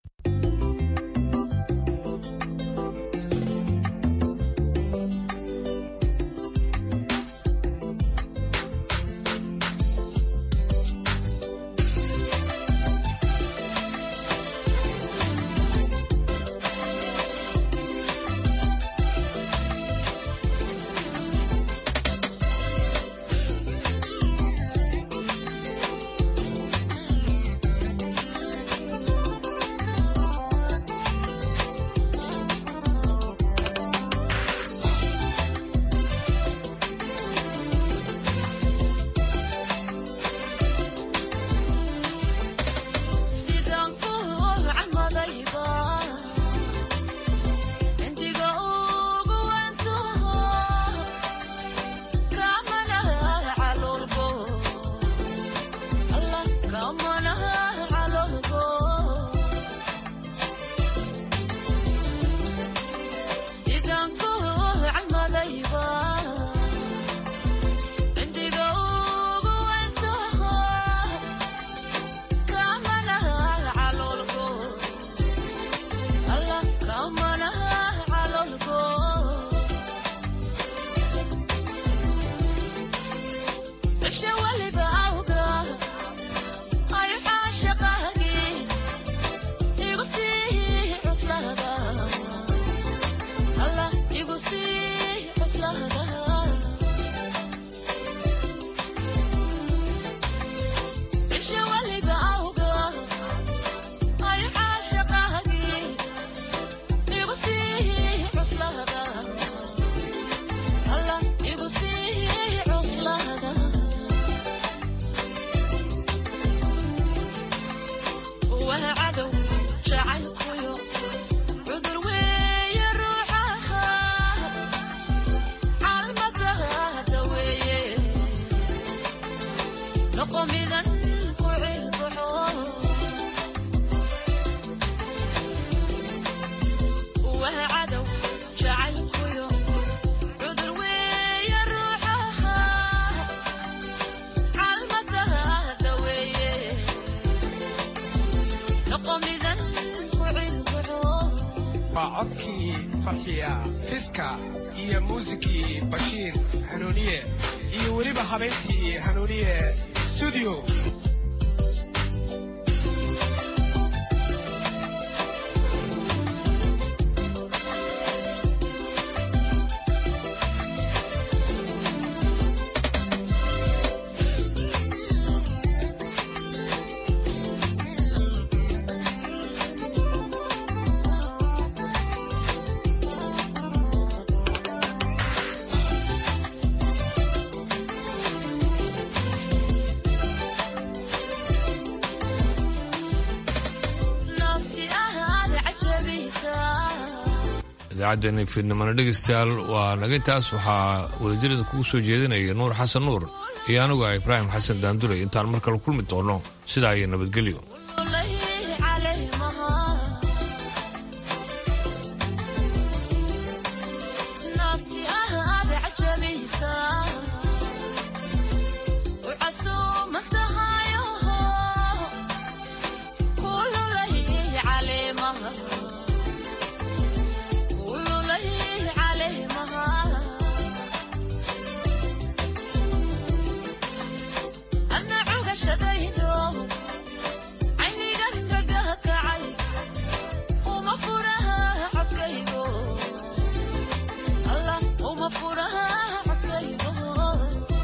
waa codkii farxiya fiska iyo muusikii bashiir hanuuniye iyo weliba habeyntii hanuuniye studio idaacaddeeni fiidnimana dhegaystayaal waa naga intaas waxaa wadajirada kugu soo jeedinaya nuur xasan nuur iyo anigu ah ibraahim xasan daanduley intaan mar kale kulmi doonno sidaa iyo nabadgelyo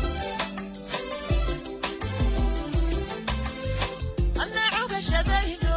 shaday